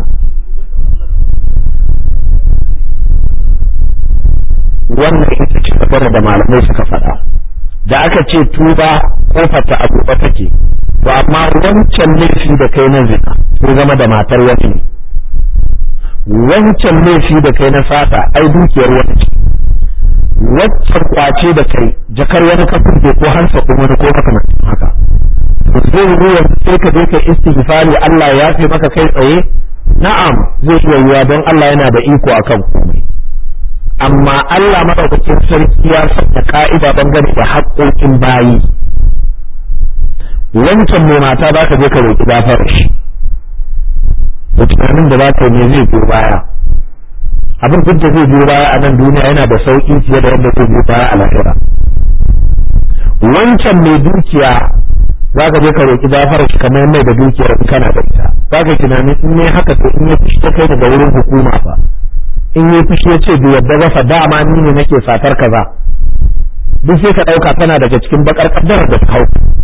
wannan ita ce tabbara da malamai suka faɗa da aka ce tuba kofarta a buɗe take to amma wancan laifi da kai na zina sai zama da matar wani ne wancan laifi da kai na fata ai dukiyar wani ce waccan kwace da kai jakar wani ka furge ko hansa ko wani ko makamantin haka zai ruwa sai ka je ka istighfari Allah ya fi maka kai tsaye na'am zai iya yiwa don Allah yana da iko akan komai amma Allah madaukakin sarki ya sanya ka'ida dangane da haƙoƙin bayi wancan mai mata ba ka je ka roƙi gafara shi da tunanin da za ka yi zai biyo baya abin duk da zai biyo baya a nan duniya yana da sauƙi fiye da wanda zai biyo baya a lahira wancan mai dukiya za ka je ka roƙi gafara shi kamar mai da dukiyar in kana da ita za ka tunanin in ne haka to in ya fushi ta kai daga wurin hukuma fa in yi fushi ya ce bai yadda ba dama ni ne nake satar kaza duk sai ka ɗauka tana daga cikin bakar kaddarar da ta hau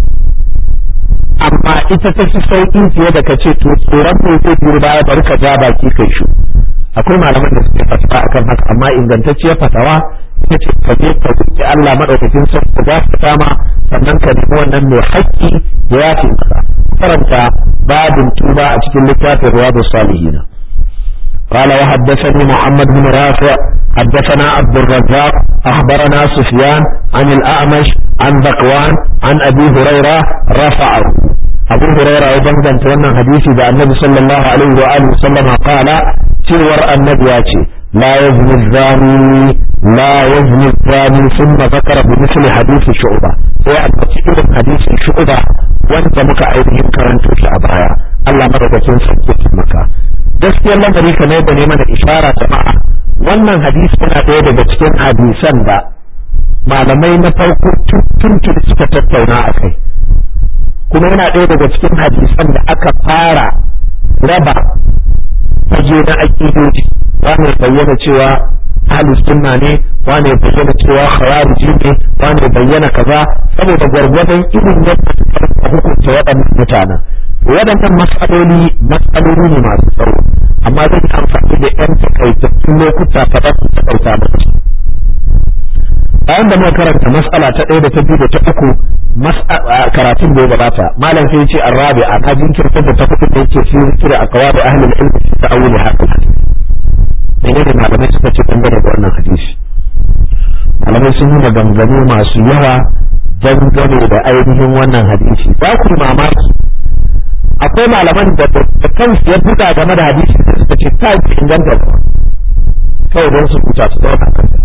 amma ita ta fi sauƙi fiye da ka ce to tsoron mai zai biyo baya bari ka ja baki kai shu akwai malaman da suke fatawa akan haka amma ingantacciyar fatawa ita ce ka je ka roƙi Allah madaukakin sarki za ka sama sannan ka nemi wannan mai haƙƙi da ya fi maka karanta babin tuba a cikin littafin riyadus salihin قال وحدثني محمد بن رافع حدثنا عبد الرزاق أخبرنا سفيان عن الأعمش عن ذكوان عن أبي هريرة رفعه أبو هريرة أيضا كان حديثي ذا النبي صلى الله عليه وآله وسلم قال تور النبي la yazni zani la yazni zani thumma zakara bi misli hadisi shu'ba sai a cikin irin hadisi shu'ba wanda muka ainihin karanto shi a baya Allah madaukakin sarki maka gaskiyar lamari kamar da ne mana ishara jama'a wannan hadisi yana ɗaya daga cikin hadisan da malamai na farko tuntun suka tattauna a kai kuma yana ɗaya daga cikin hadisan da aka fara raba fage na aƙidoji wane bayyana cewa ahlus sunna ne wane bayyana cewa khawariji ne wane bayyana kaza saboda gwargwadon irin yadda suka hukunta waɗannan mutanen waɗannan matsaloli matsaloli ne masu tsawo amma zan yi amfani da yan takaitattun lokuta kaɗan su taƙaita musu bayan da muka karanta mas'ala ta ɗaya da ta biyu da ta uku karatun da ya gabata malam sai ce arrabi a na jinkirta da ta kuɗi da yake fi zikira a kawai ahlul ilmi fi ta'awuli haka menene malamai suka ce dangane da wannan hadisi malamai sun yi maganganu masu yawa dangane da ainihin wannan hadisi za ku mamaki akwai malaman da da kansu ya buga game da hadisi da suka ce ta yi inganta ba kawai don su huta su zauna kansa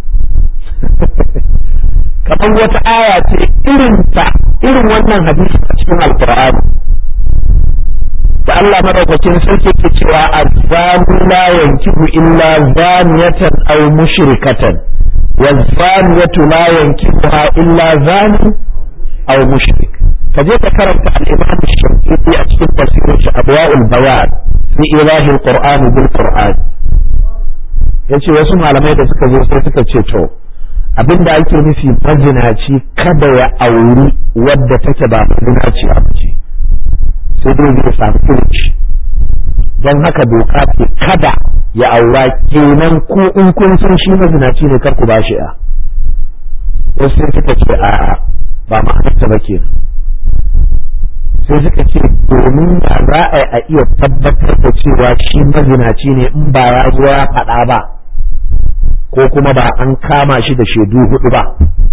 kamar wata aya ce irin ta irin wannan hadisi a cikin alkur'ani da Allah madaukakin sarki ke cewa azzani la yankihu illa zaniyatan aw mushrikatan wazaniyatu la yankihuha illa zani aw mushrik ka je ka karanta al-imam shafi'i a cikin tafsirin shi abwaul bayan fi ilahi al-qur'an bil qur'an yace wasu malamai da suka zo sai suka ce to abinda ake nufi mazinaci kada ya auri wadda take ba mazinaciya ba ce sai dai zai samu kirci don haka doka ce kada ya aura kenan ko in kun san shi mazinaci ne kar ku ba shi a wasu sai suka ce a ba ma'anarta ba kenan sai suka ce domin da za a a iya tabbatar da cewa shi mazinaci ne in ba ya zo ya faɗa ba ko kuma ba an kama shi da shaidu hudu ba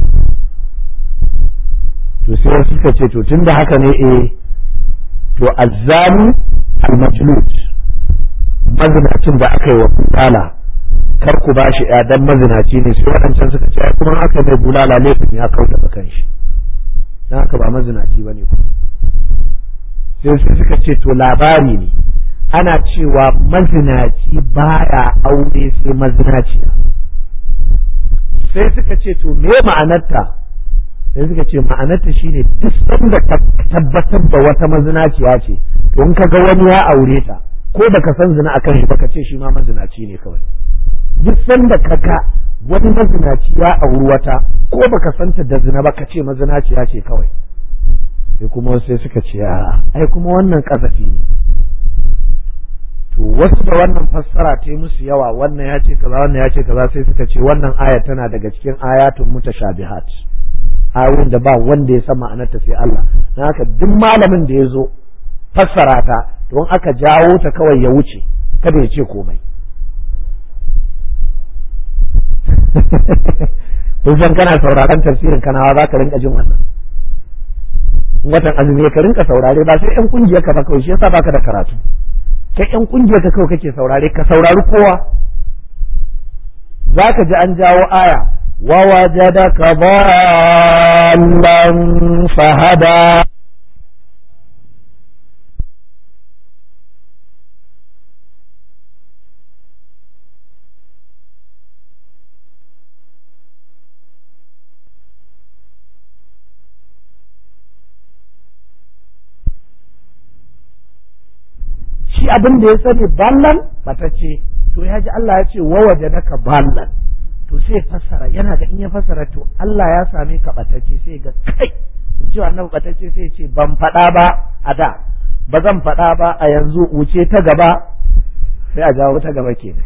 to sai suka ce to tun da haka ne eh to azzani al-majlud mazinacin da aka yi wa bulala kar ku ba shi dan mazinaci ne sai waɗancan suka ce kuma aka mai bulala laifin ya kauda bakan shi dan haka ba mazinaci bane ku sai su suka ce to labari ne ana cewa mazinaci baya aure sai mazinaciya sai suka ce to me ma'anarta sai suka ce ma'anarta shine duk sanda ka tabbatar da wata mazinaciya ce to in ka ga wani ya aure ta ko baka san zina akan shi baka ce shi ma mazinaci ne kawai duk sanda ka ga wani mazinaci ya auri wata ko baka santa da zina ba ka ce mazinaciya ce kawai sai kuma sai suka ce a ai kuma wannan kasafi ne to wasu da wannan fassara ta yi musu yawa wannan ya ce kaza wannan ya ce kaza sai suka ce wannan aya tana daga cikin ayatun mutashabihat ayoyin da ba wanda ya san ma'anarta sai Allah dan haka duk malamin da ya zo fassara ta don aka jawo ta kawai ya wuce kada ya ce komai kun san kana sauraron tafsirin kanawa za ka rinka jin wannan watan azumi ka rinka saurare ba sai yan kungiyar ka ba kawai shi yasa baka da karatu kai yan kungiyar ka kawai kake saurare ka saurari kowa za ka ji an jawo aya wa wajadaka dallan fahada shi abin da ya sani ballan ce to ya ji Allah ya ce wa wajadaka ballan to sai fassara yana ga in ya fassara to Allah ya same ka batacce sai ga kai in cewa annabi batacce sai ce ban faɗa ba a da ba zan faɗa ba a yanzu wuce ta gaba sai a jawo ta gaba kenan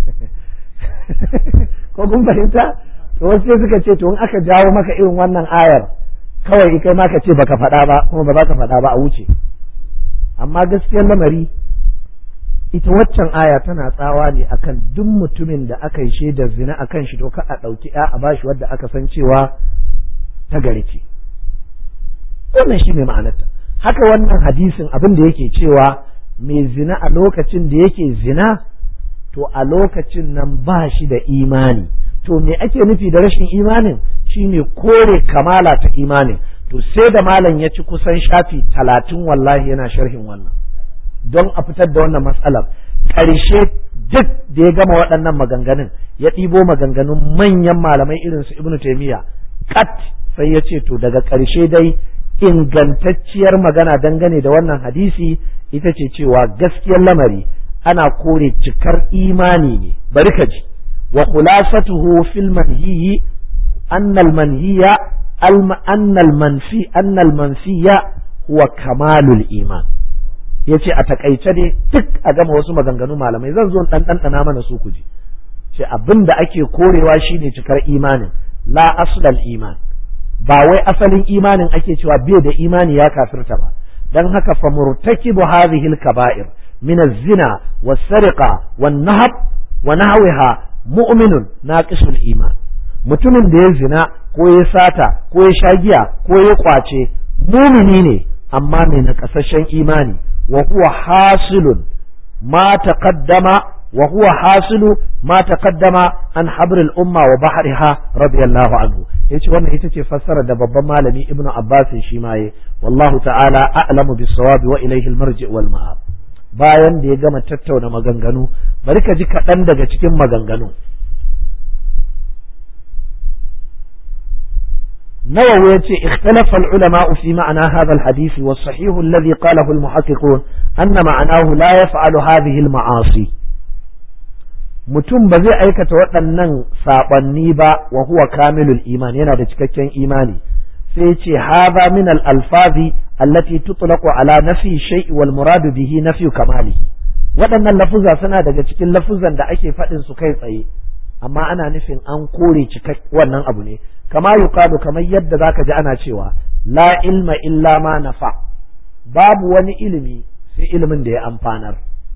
ko kun fahimta to wasu sai suka ce to in aka jawo maka irin wannan ayar kawai kai ma ka ce baka faɗa ba kuma ba za ka faɗa ba a wuce amma gaskiyar lamari ita waccan aya tana tsawa ne akan duk mutumin da aka yi shaidar zina akan shi to ka a ɗauki ya a bashi wadda aka san cewa ta gari ce wannan shi ne ma'anarta haka wannan hadisin abin da yake cewa mai zina a lokacin da yake zina to to a lokacin nan ba shi da imani to me ake nufi da rashin imanin shine kore kamala ta imanin to sai da malam ya ci kusan shafi talatin wallahi yana sharhin wannan don a fitar da wannan matsalar ƙarshe duk da ya gama waɗannan maganganun ya ɗibo maganganun manyan malamai irin su ibnu taimiyya kat sai ya ce to daga ƙarshe dai ingantacciyar magana dangane da wannan hadisi ita ce cewa gaskiyar lamari ana kore cikar imani ne bari ka ji wa khulasatuhu fil manhiyi annal manhiya annal manfi annal manfiya huwa kamalul iman yace a takaice dai duk a gama wasu maganganu malamai zan zo dan dan mana su ku ji ce abin da ake korewa shine cikar imanin la aslal iman ba wai asalin imanin ake cewa bai da imani ya kafirta ba dan haka fa murtakibu hadhihi al-kaba'ir min az-zina was-sariqa wan-nahab wa nahwiha mu'minun naqisul iman mutumin da ya zina ko ya sata ko ya sha giya ko ya kwace mumini ne amma mai nakasashen imani wa huwa hasilun ma taqaddama وهو حاصل ما تقدم عن حبر الأمة وبحرها رضي الله عنه yace wannan ita ce fassara da babban malami ibnu abbas shi ma yi wallahu ta'ala a'lamu bis-sawab wa ilayhi al-marji' wal ma'ab bayan da ya gama tattauna maganganu bari ka ji kaɗan daga cikin maganganu nawawi yace ikhtalafa al-ulama fi ma'na hadha al-hadith wa sahih alladhi qalahu al-muhaqqiqun anna ma'nahu la yaf'alu hadhihi al-ma'asi mutum ba zai aikata waɗannan saɓanni ba wa huwa kamilul iman yana da cikakken imani sai ce hadha min al alfazi allati tutlaqu ala nafi shay'i wal muradu bihi nafi kamalihi waɗannan lafuza suna daga cikin lafuzan da ake faɗin su kai tsaye amma ana nufin an kore cikak wannan abu ne kama yuqalu kamar yadda zaka ji ana cewa la ilma illa ma nafa babu wani ilimi sai ilimin da ya amfanar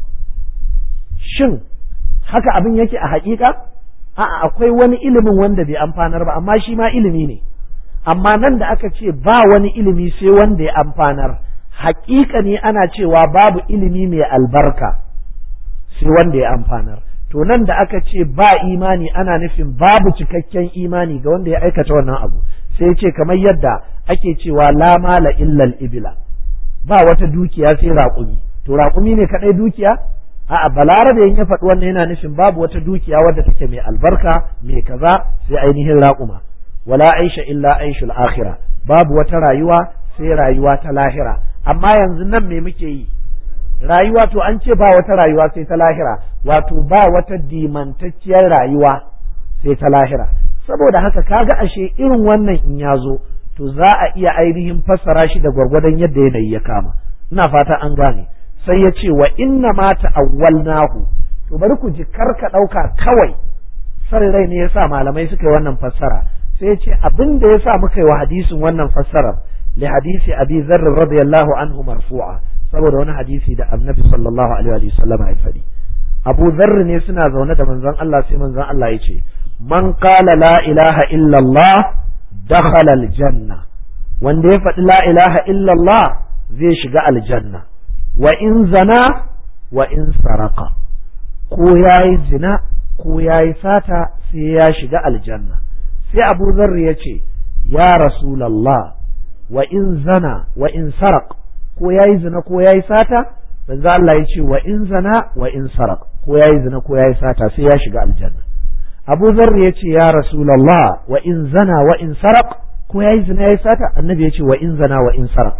shin haka abin yake a haƙiƙa a'a akwai wani ilimin wanda bai amfanar ba amma shi ma ilimi ne amma nan da aka ce ba wani ilimi sai wanda ya amfanar haƙiƙa ne ana cewa babu ilimi mai albarka sai wanda ya amfanar to nan da aka ce ba imani ana nufin babu cikakken imani ga wanda ya aikata wannan abu sai ce kamar yadda ake cewa la mala illal ibila ba wata dukiya sai raƙumi to raƙumi ne kaɗai dukiya a'a balarabe in ya faɗi wannan yana nufin babu wata dukiya wadda take mai albarka mai kaza sai ainihin raƙuma wala aisha illa aishul akhira babu wata rayuwa sai rayuwa ta lahira amma yanzu nan me muke yi rayuwa to an ce ba wata rayuwa sai ta lahira wato ba wata dimantacciyar rayuwa sai ta lahira saboda haka kaga ashe irin wannan in ya zo to za a iya ainihin fassara shi da gwargwadon yadda yanayi ya kama ina fata an gane sai ya ce wa inna ma ta'awwalnahu to bari ku ji karka ɗauka kawai san rai ne yasa malamai suka yi wannan fassara sai ya ce abin da yasa muka yi wa hadisin wannan fassarar li hadisi abi zarr radiyallahu anhu marfu'a saboda wani hadisi da annabi sallallahu alaihi wa sallam ya faɗi abu zarr ne suna zaune da manzon Allah sai manzon Allah ya ce man qala la ilaha illa Allah dakhala aljanna wanda ya faɗi la ilaha illa Allah zai shiga aljanna wa in zana wa in saraka ko ya yi zina ko ya yi sata sai ya shiga aljanna sai abu zarri ya ce ya rasulallah wa in zana wa in sarak ko ya yi zina ko ya yi sata manzo Allah ya ce wa in zana wa in sarak ko ya yi zina ko ya yi sata sai ya shiga aljanna abu zarri ya ce ya rasulallah wa in zana wa in sarak ko ya yi zina ya yi sata annabi ya ce wa in zana wa in sarak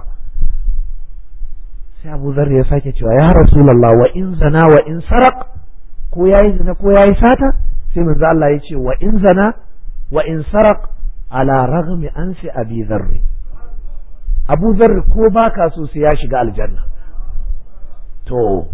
sai abu zar ya sake cewa ya rasulallah wa in zana wa in sarak ko yayi zina ko yayi sata sai manzo Allah ya ce wa in zana wa in sarak ala raghmi ansi abi dharr abu dharr ko baka so sai ya shiga aljanna to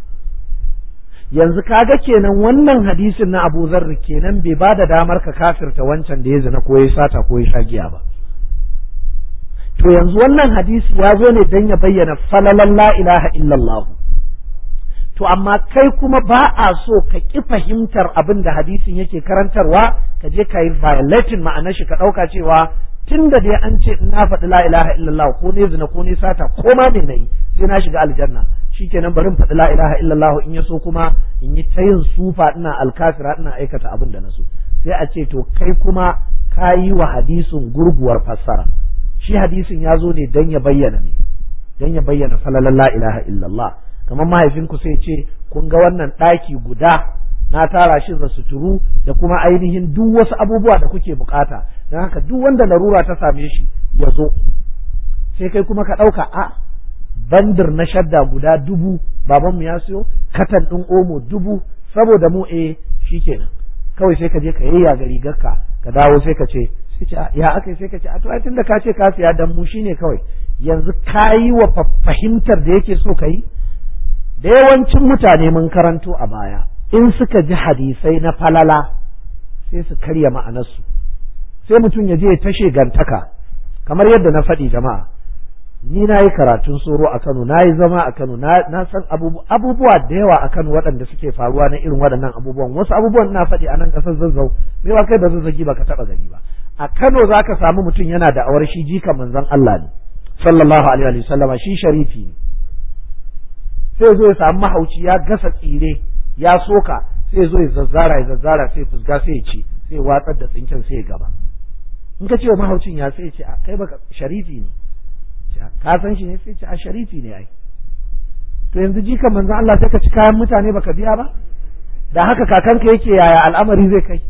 yanzu kaga kenan wannan hadisin na abu dharr kenan bai bada damar ka kafirta wancan da ya zina ko ya sata ko ya sha giya ba to yanzu wannan hadisi ya zo ne don ya bayyana falalan la ilaha illallah to amma kai kuma ba a so ka ƙi fahimtar abin da hadisin yake karantarwa ka je ka yi violating ma'anar shi ka ɗauka cewa tun da dai an ce na faɗi la ilaha illallah ko ne zina ko ne sata ko ma ne na yi sai na shiga aljanna shikenan bari in faɗi la ilaha illallah in ya so kuma in yi ta yin sufa ina alkafira ina aikata abin da na so sai a ce to kai kuma ka yi wa hadisin gurguwar fassara shi hadisin ya zo ne dan ya bayyana me dan ya bayyana falalan la ilaha illallah kamar mahaifinku sai ce kun ga wannan ɗaki guda na tara shi da suturu da kuma ainihin duk wasu abubuwa da kuke bukata don haka duk wanda larura ta same shi ya zo sai kai kuma ka ɗauka a bandir na shadda guda dubu babanmu ya siyo katan ɗin omo dubu saboda mu eh shikenan kawai sai ka je ka yayya ga rigarka ka dawo sai ka ce sai ce ya aka sai ka ce a to ai tunda ka ce ka siya dan mu shine kawai yanzu ka yi wa fahimtar da yake so ka yi da yawancin mutane mun karanto a baya in suka ji hadisai na falala sai su karya ma'anarsu sai mutum ya je ya tashe gantaka kamar yadda na faɗi jama'a ni na yi karatun soro a Kano na yi zama a Kano na san abubuwa da yawa a Kano waɗanda suke faruwa na irin waɗannan abubuwan wasu abubuwan na faɗi a nan ƙasar zazzau me ba kai ba zazzagi ba ka taɓa gari ba a Kano za ka samu mutum yana da awar shi jika manzon Allah ne sallallahu alaihi wa sallama shi sharifi ne sai zo ya samu mahauci ya gasa tsire ya soka sai zo ya zazzara ya zazzara sai fusga sai ya ci sai ya watsar da tsinken sai ya gaba in ka ce wa mahaucin ya sai ya ce kai baka sharifi ne ka san shi ne sai ce a sharifi ne ai to yanzu jika manzon Allah sai ka ci kayan mutane baka biya ba da haka kakanka yake yaya al'amari zai kai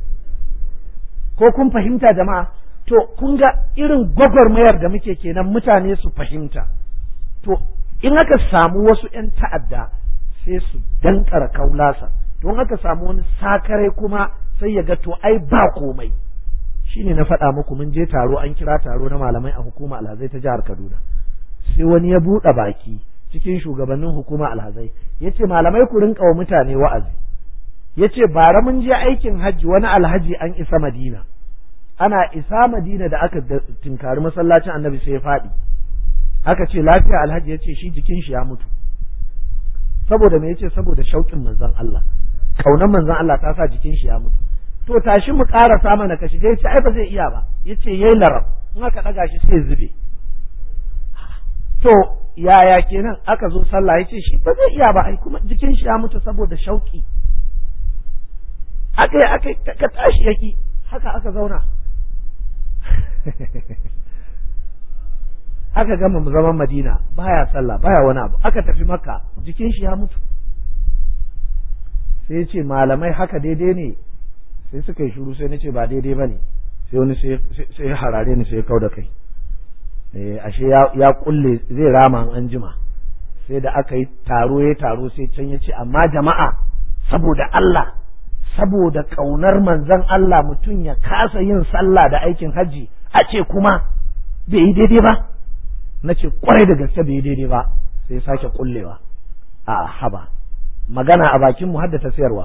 ko kun fahimta jama'a to kun ga irin gwagwarmayar da muke kenan mutane su fahimta to in aka samu wasu 'yan ta'adda sai su dankara kaulasa to in aka samu wani sakare kuma sai ya ga to ai ba komai shine na faɗa muku mun je taro an kira taro na malamai a hukuma alhazai ta jihar Kaduna sai wani ya buɗe baki cikin shugabannin hukuma alhazai ya ce malamai ku rinka wa mutane wa'azi ya ce bara mun je aikin hajji wani alhaji an isa madina ana isa madina da aka tinkari masallacin annabi sai ya faɗi aka ce lafiya alhaji ya ce shi jikin shi ya mutu saboda me yace saboda shauƙin manzon Allah kaunar manzon Allah ta sa jikin shi ya mutu to tashi mu ƙarasa mana ka shiga yace ai ba zai iya ba yace yayi larab in aka ɗaga shi sai zube to yaya kenan aka zo sallah yace shi ba zai iya ba ai kuma jikin shi ya mutu saboda shauki aka yi aka ka tashi yaki haka aka zauna aka gama zaman madina baya sallah baya wani abu aka tafi makka jikin shi ya mutu sai ya ce malamai haka daidai ne sai suka yi shuru sai na ce ba daidai ba ne sai wani sai ya harare ni sai ya kau da kai ashe ya kulle zai rama an jima sai da aka yi taro ya taro sai can ya ce amma jama'a saboda Allah saboda ƙaunar manzon Allah mutum ya kasa yin sallah da aikin hajji a ce kuma bai yi daidai ba na ce kwarai da gaske bai yi daidai ba sai sake kullewa a haba magana a bakin mu haddata sayarwa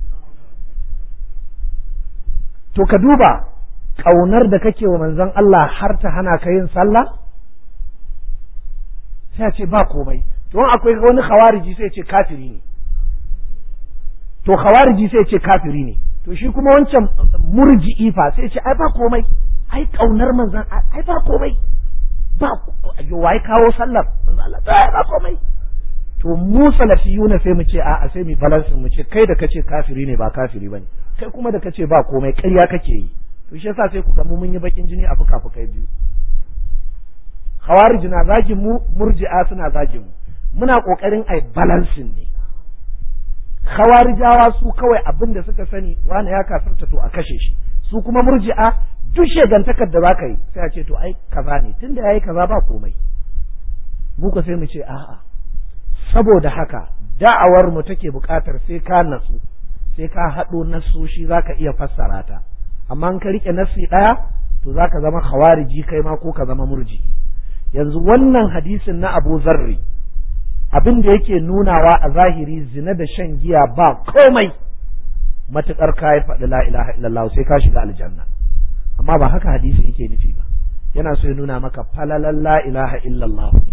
to ka duba ƙaunar da kake wa manzon Allah har ta hana ka yin sallah sai a ce ba komai to akwai wani khawariji sai ce kafiri ne to khawariji sai ce kafiri ne to shi kuma wancan murji'i fa sai ce ai ba komai ai ƙaunar manzon ai ba komai ba wai kawo sallar manzon Allah ai ba komai to mu salafiyuna sai mu ce a'a sai mu balance mu ce kai da kace kafiri ne ba kafiri bane kai kuma da kace ba komai ƙarya kake yi to shi yasa sai ku ga mu mun yi bakin jini a fuka-fukai biyu khawarij na zagin mu murji'a suna zagin mu muna kokarin ai balancing ne khawarijawa su kawai abin da suka sani wani ya kafirta to a kashe shi su kuma murji'a duk shegantakar da zaka yi sai a ce to ai kaza ne tunda yayi kaza ba komai mu ko sai mu ce a'a saboda haka da'awar mu take buƙatar sai ka natsu sai ka haɗo nasoshi zaka iya fassara ta amma in ka rike nasi ɗaya to zaka zama khawariji kai ma ko ka zama murji yanzu wannan hadisin na Abu Zarri abin da yake nunawa a zahiri zina da shan giya ba komai matuƙar ka yi faɗi la ilaha illallah sai ka shiga aljanna amma ba haka hadisi yake nufi ba yana so ya nuna maka falalan la ilaha illallah ne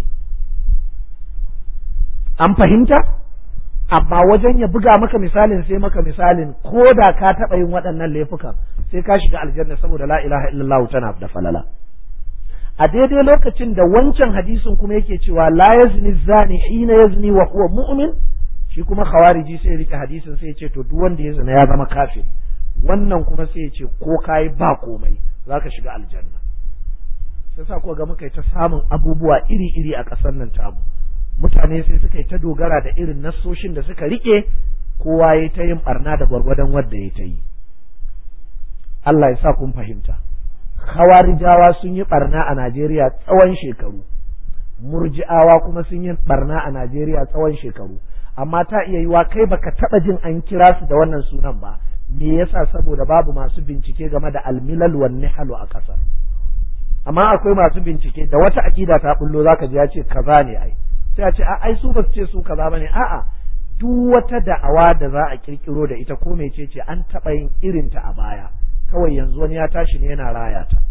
an fahimta amma wajen ya buga maka misalin sai maka misalin ko da ka taɓa yin waɗannan laifukan sai ka shiga aljanna saboda la ilaha illallah tana da falala a daidai lokacin da wancan hadisin kuma yake cewa la yazni zani hina yazni wa huwa mu'min shi kuma khawariji sai rike hadisin sai ya ce to duk wanda ya zina ya zama kafiri wannan kuma sai ya ce ko kai ba komai zaka shiga aljanna sai sa kuwa ga muka yi ta samun abubuwa iri-iri a ƙasar nan tamu mutane sai suka yi ta dogara da irin nassoshin da suka rike kowa ya ta yin barna da gwargwadon wadda ya ta yi Allah ya sa kun fahimta Khawarijawa sun yi barna a Najeriya tsawon shekaru murji'awa kuma sun yi barna a Najeriya tsawon shekaru amma ta iya yiwa kai baka taba jin an kira su da wannan sunan ba me yasa saboda babu masu bincike game da almilal wan nihalu a ƙasar amma akwai masu bincike da wata aƙida ta bullo zaka ji ya ce kaza ne ai sai a ce a ai su ba su ce su kaza bane a'a duk wata da'awa da za a kirkiro da ita ko mece ce an taɓa yin irin ta a baya kawai yanzu wani ya tashi ne yana raya ta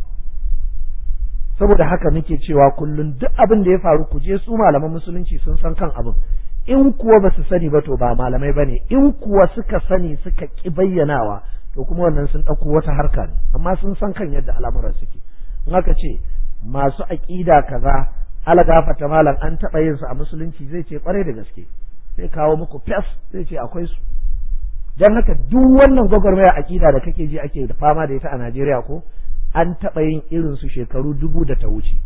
saboda haka muke cewa kullum duk abin da ya faru ku je su malaman musulunci sun san kan abin in kuwa ba su sani ba to ba malamai ba ne in kuwa suka sani suka ki bayyanawa to kuma wannan sun ɗauko wata harka ne amma sun san kan yadda al'amuran suke in aka ce masu aƙida kaza algafata malam an taɓa yin su a musulunci zai ce kwarai da gaske zai kawo muku fes zai ce akwai su don haka duk wannan gwagwarmaya aƙida da kake ji ake da fama da ita a Najeriya ko an taɓa yin irin su shekaru dubu da ta wuce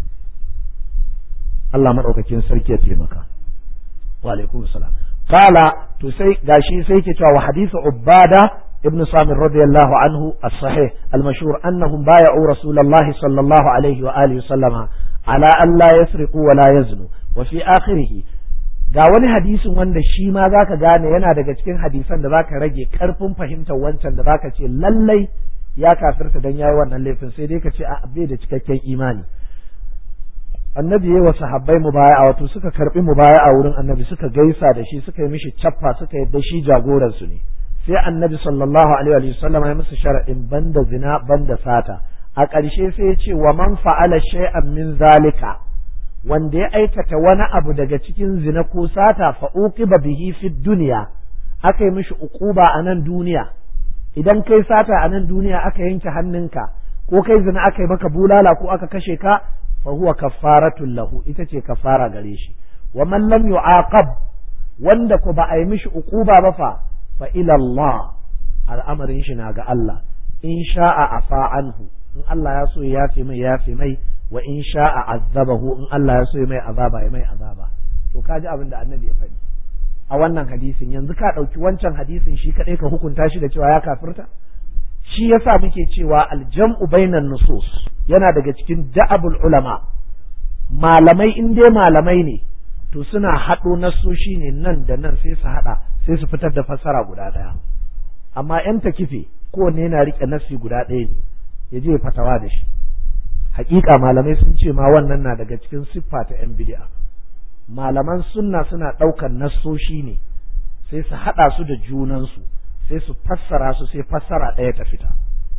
Allah maɗaukakin sarki ya taimaka wa alaikum salam qala to sai gashi sai ke cewa wa hadithu ubada ابن صامر رضي الله عنه الصحيح المشهور أنهم بايعوا رسول الله صلى الله عليه وآله وسلم على أن لا يسرقوا ولا يزنوا وفي آخره ga wani hadisin wanda shi ma zaka gane yana daga cikin hadisan da zaka rage karfin fahimtar wancan da zaka ce lallai ya kafirta dan yayi wannan laifin sai dai ka ce a bai da cikakken imani annabi yayi wa sahabbai mubaya'a wato suka karbi mubaya'a wurin annabi suka gaisa da shi suka yi mishi cappa suka yadda shi jagoran su ne sai annabi sallallahu alaihi wa sallam ya musu sharadin banda zina banda sata a ƙarshe sai ya ce wa man fa'ala shay'an min zalika wanda ya aikata wani abu daga cikin zina ko sata fa uqiba bihi fi dunya aka yi mishi uquba a nan duniya idan kai sata a nan duniya aka yanke hannunka ko kai zina aka yi maka bulala ko aka kashe ka fa huwa kaffaratul lahu ita ce kaffara gare shi wa man lam yu'aqab wanda ko ba a yi mishi uquba ba fa fa ila Allah al'amarin shi na ga Allah in sha'a afa anhu in Allah ya so ya yafe mai yafe mai wa in sha'a azabahu in Allah ya so ya mai azaba ya mai azaba to kaji abin da annabi ya faɗi a wannan hadisin yanzu ka ɗauki wancan hadisin shi kaɗai ka hukunta shi da cewa ya kafirta shi yasa muke cewa aljam'u bainan nusus yana daga cikin da'abul ulama malamai in dai malamai ne to suna haɗo nasoshi ne nan da nan sai su haɗa sai su fitar da fassara guda ɗaya amma yan takife kowanne yana riƙe nasi guda ɗaya ne ya je fatawa da shi hakika malamai sun ce ma wannan na daga cikin siffa ta yan bid'a malaman sunna suna ɗaukan nassoshi ne sai su haɗa su da junansu sai su fassara su sai fassara ɗaya ta fita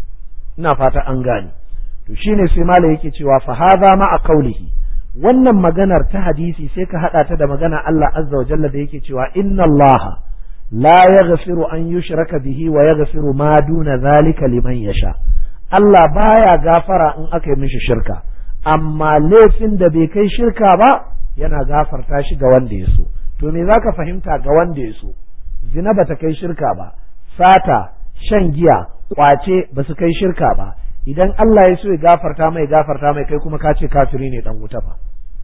ina fata an gane to shine sai malam yake cewa fa hadha ma a qawlihi wannan maganar ta hadisi sai ka haɗa ta da magana Allah azza wa jalla da yake cewa inna Allah la yaghfiru an yushraka bihi wa yaghfiru ma duna zalika liman yasha Allah baya gafara in aka yi mishi shirka amma laifin da bai kai shirka ba yana gafarta shi ga wanda ya so to me zaka fahimta ga wanda ya so zina bata kai shirka ba sata shan giya kwace ba su kai shirka ba idan Allah ya so ya gafarta mai gafarta mai kai kuma ka ce kafiri ne dan wuta fa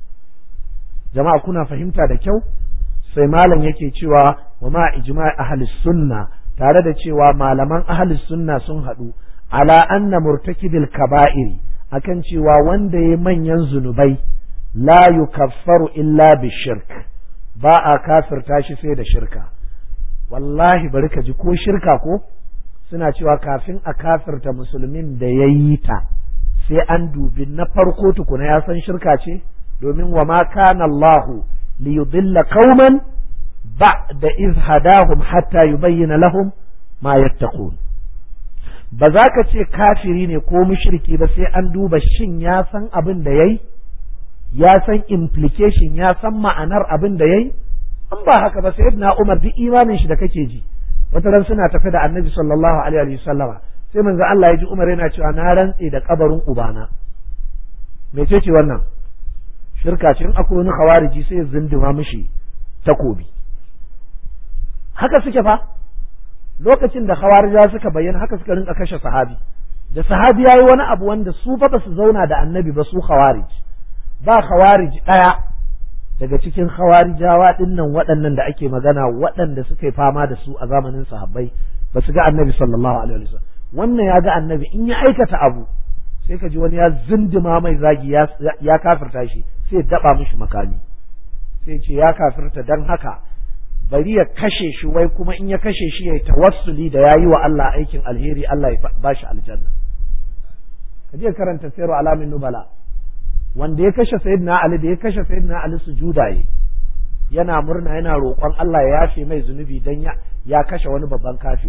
jama'a kuna fahimta da kyau sai malam yake cewa wa ma ijma' ahli sunna tare da cewa malaman ahli sunna sun haɗu ala anna murtakibil kaba'iri akan cewa wanda ya manyan zunubai la yukaffaru illa bishirk ba a kafirta shi sai da shirka wallahi bari ka ji ko shirka ko suna cewa kafin a kafirta musulmin da ya yi ta sai an dubi na farko tukuna ya san shirka ce domin wa ma kana Allahu li yudilla qauman ba'da iz hadahum hatta yubayyana lahum ma yattaqun ba za ka ce kafiri ne ko mushriki ba sai an duba shin ya san abin da yayi ya san implication ya san ma'anar abin da yayi an ba haka ba sai na Umar duk imanin shi da kake ji wata ran suna tafi da Annabi sallallahu alaihi wa sallama sai manzo Allah ya ji Umar yana cewa na rantse da kabarin ubana mece ce wannan shirka ce in akwai wani khawariji sai ya zindima mishi takobi haka suke fa lokacin da khawarija suka bayyana haka suka rinka kashe sahabi da sahabi yayi wani abu wanda su fa ba su zauna da annabi ba su khawarij ba khawarij daya daga cikin khawarijawa dinnan waɗannan da ake magana waɗanda suka yi fama da su a zamanin sahabbai ba su ga annabi sallallahu alaihi wasallam wannan ya ga annabi in ya aikata abu sai ka ji wani ya zindima mai zagi ya kafirta shi sai ya daba mishi makami sai ce ya kafirta dan haka bari ya kashe shi wai kuma in ya kashe shi ya yi tawassuli da yayi wa Allah aikin alheri Allah ya bashi aljanna ka je karanta sayru alamin nubala wanda ya kashe sayyidina Ali da ya kashe sayyidina Ali sujuda yi yana murna yana roƙon Allah ya yafe mai zunubi dan ya ya kashe wani babban kafiri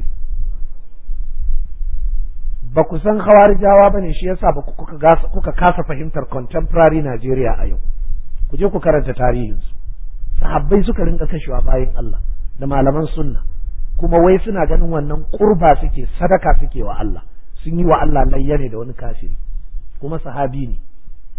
ba ku san hawarijawa bane shi yasa ba kuka kuka kasa fahimtar contemporary Nigeria a yau ku je ku karanta tarihinsu sahabbai suka rinka kashewa bayan Allah da malaman sunna kuma wai suna ganin wannan kurba suke sadaka suke wa Allah sun yi wa Allah layya ne da wani kafiri kuma sahabi ne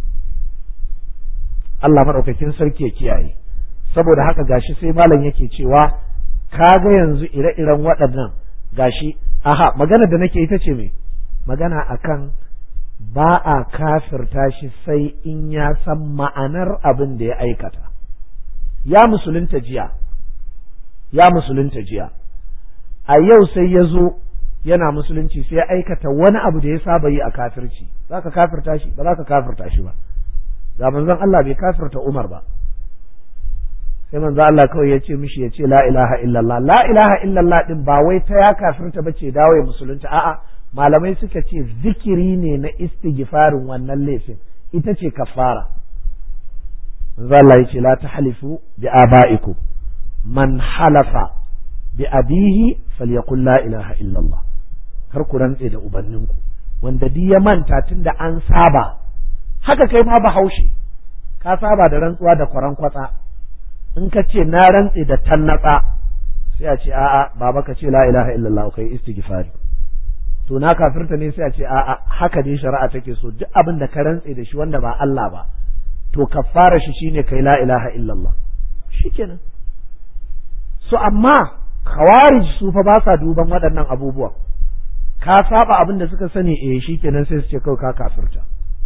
Allah maɗaukakin sarki ya kiyaye saboda haka gashi sai malam yake cewa kaga yanzu ire-iren waɗannan gashi aha magana da nake ita ce me magana akan ba a kafirta shi sai in ya san ma'anar abin da ya aikata ya musulunta jiya ya musulunta jiya a yau sai ya zo yana musulunci sai ya aikata wani abu da ya saba yi a kafirci za ka kafirta shi ba za ka kafirta shi ba ga manzon Allah bai kafirta Umar ba sai manzon Allah kawai ya ce mishi ya ce la ilaha illallah la ilaha illallah din ba wai ta ya kafirta ba ce dawo ya musulunta a'a malamai suka ce zikiri ne na istighfarin wannan laifin ita ce kafara manzo Allah yace la tahlifu bi abaikum man halafa bi abihi falyaqul la ilaha illa Allah kar ku rantse da ubanninku wanda duk ya manta tunda an saba haka kai ma bahaushe ka saba da rantsuwa da kwaran kwatsa in ka ce na rantse da tannatsa sai a ce a'a baba ka ce la ilaha illallah kai istighfari to na kafirta ne sai a ce a'a haka dai shari'a take so duk abin da ka rantse da shi wanda ba Allah ba to kafara shi shine kai la ilaha illallah shikenan so amma khawarij su fa ba sa duban waɗannan abubuwan ka saba abin da suka sani eh shikenan sai su ce kawai ka kafirta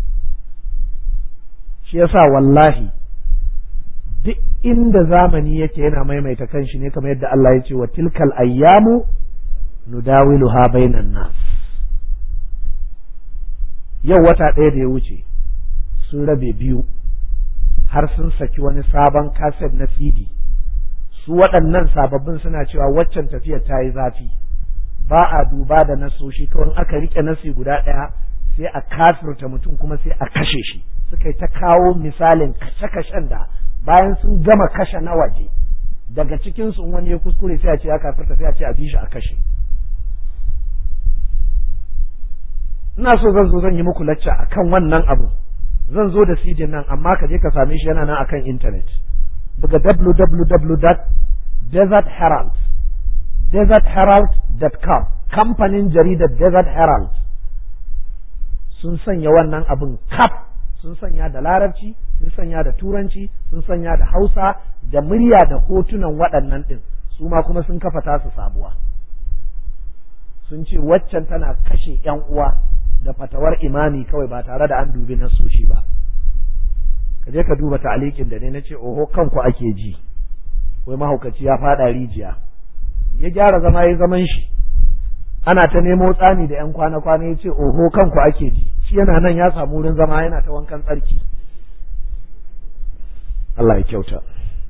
shi yasa wallahi duk inda zamani yake yana maimaita kanshi ne kamar yadda Allah ya ce wa tilkal ayyamu nudawiluha bainan nas yau wata ɗaya da ya wuce sun rabe biyu har sun saki wani sabon kaset na CD su waɗannan sababbin suna cewa waccan tafiyar ta yi zafi ba a duba da nasoshi kawai aka rike nasi guda ɗaya sai a kafirta mutum kuma sai a kashe shi suka yi ta kawo misalin kashe-kashen da bayan sun gama kashe na waje daga cikin su wani ya kuskure sai a ce ya kafirta sai a ce a bi shi a kashe ina so zan zo zan yi muku lacca akan wannan abu zan zo da CD nan amma ka je ka same shi yana nan akan internet buga www.desertherald desertherald.com kamfanin jaridar Desert Herald sun sanya wannan abin kaf sun sanya da larabci sun sanya da turanci sun sanya da hausa da murya da hotunan waɗannan ɗin su ma kuma sun kafa tasu sabuwa sun ce waccan tana kashe ‘yan uwa da fatawar imami kawai ba tare da an dubi nasoshi ba ka je ka duba ta'alikin da ne na ce oho kanku ake ji wai mahaukaci ya faɗa rijiya ya gyara zama ya zaman shi ana ta nemo tsani da ‘yan kwana-kwana ya ce oho kanku ake ji shi yana nan ya samu wurin zama yana ta wankan tsarki Allah ya kyauta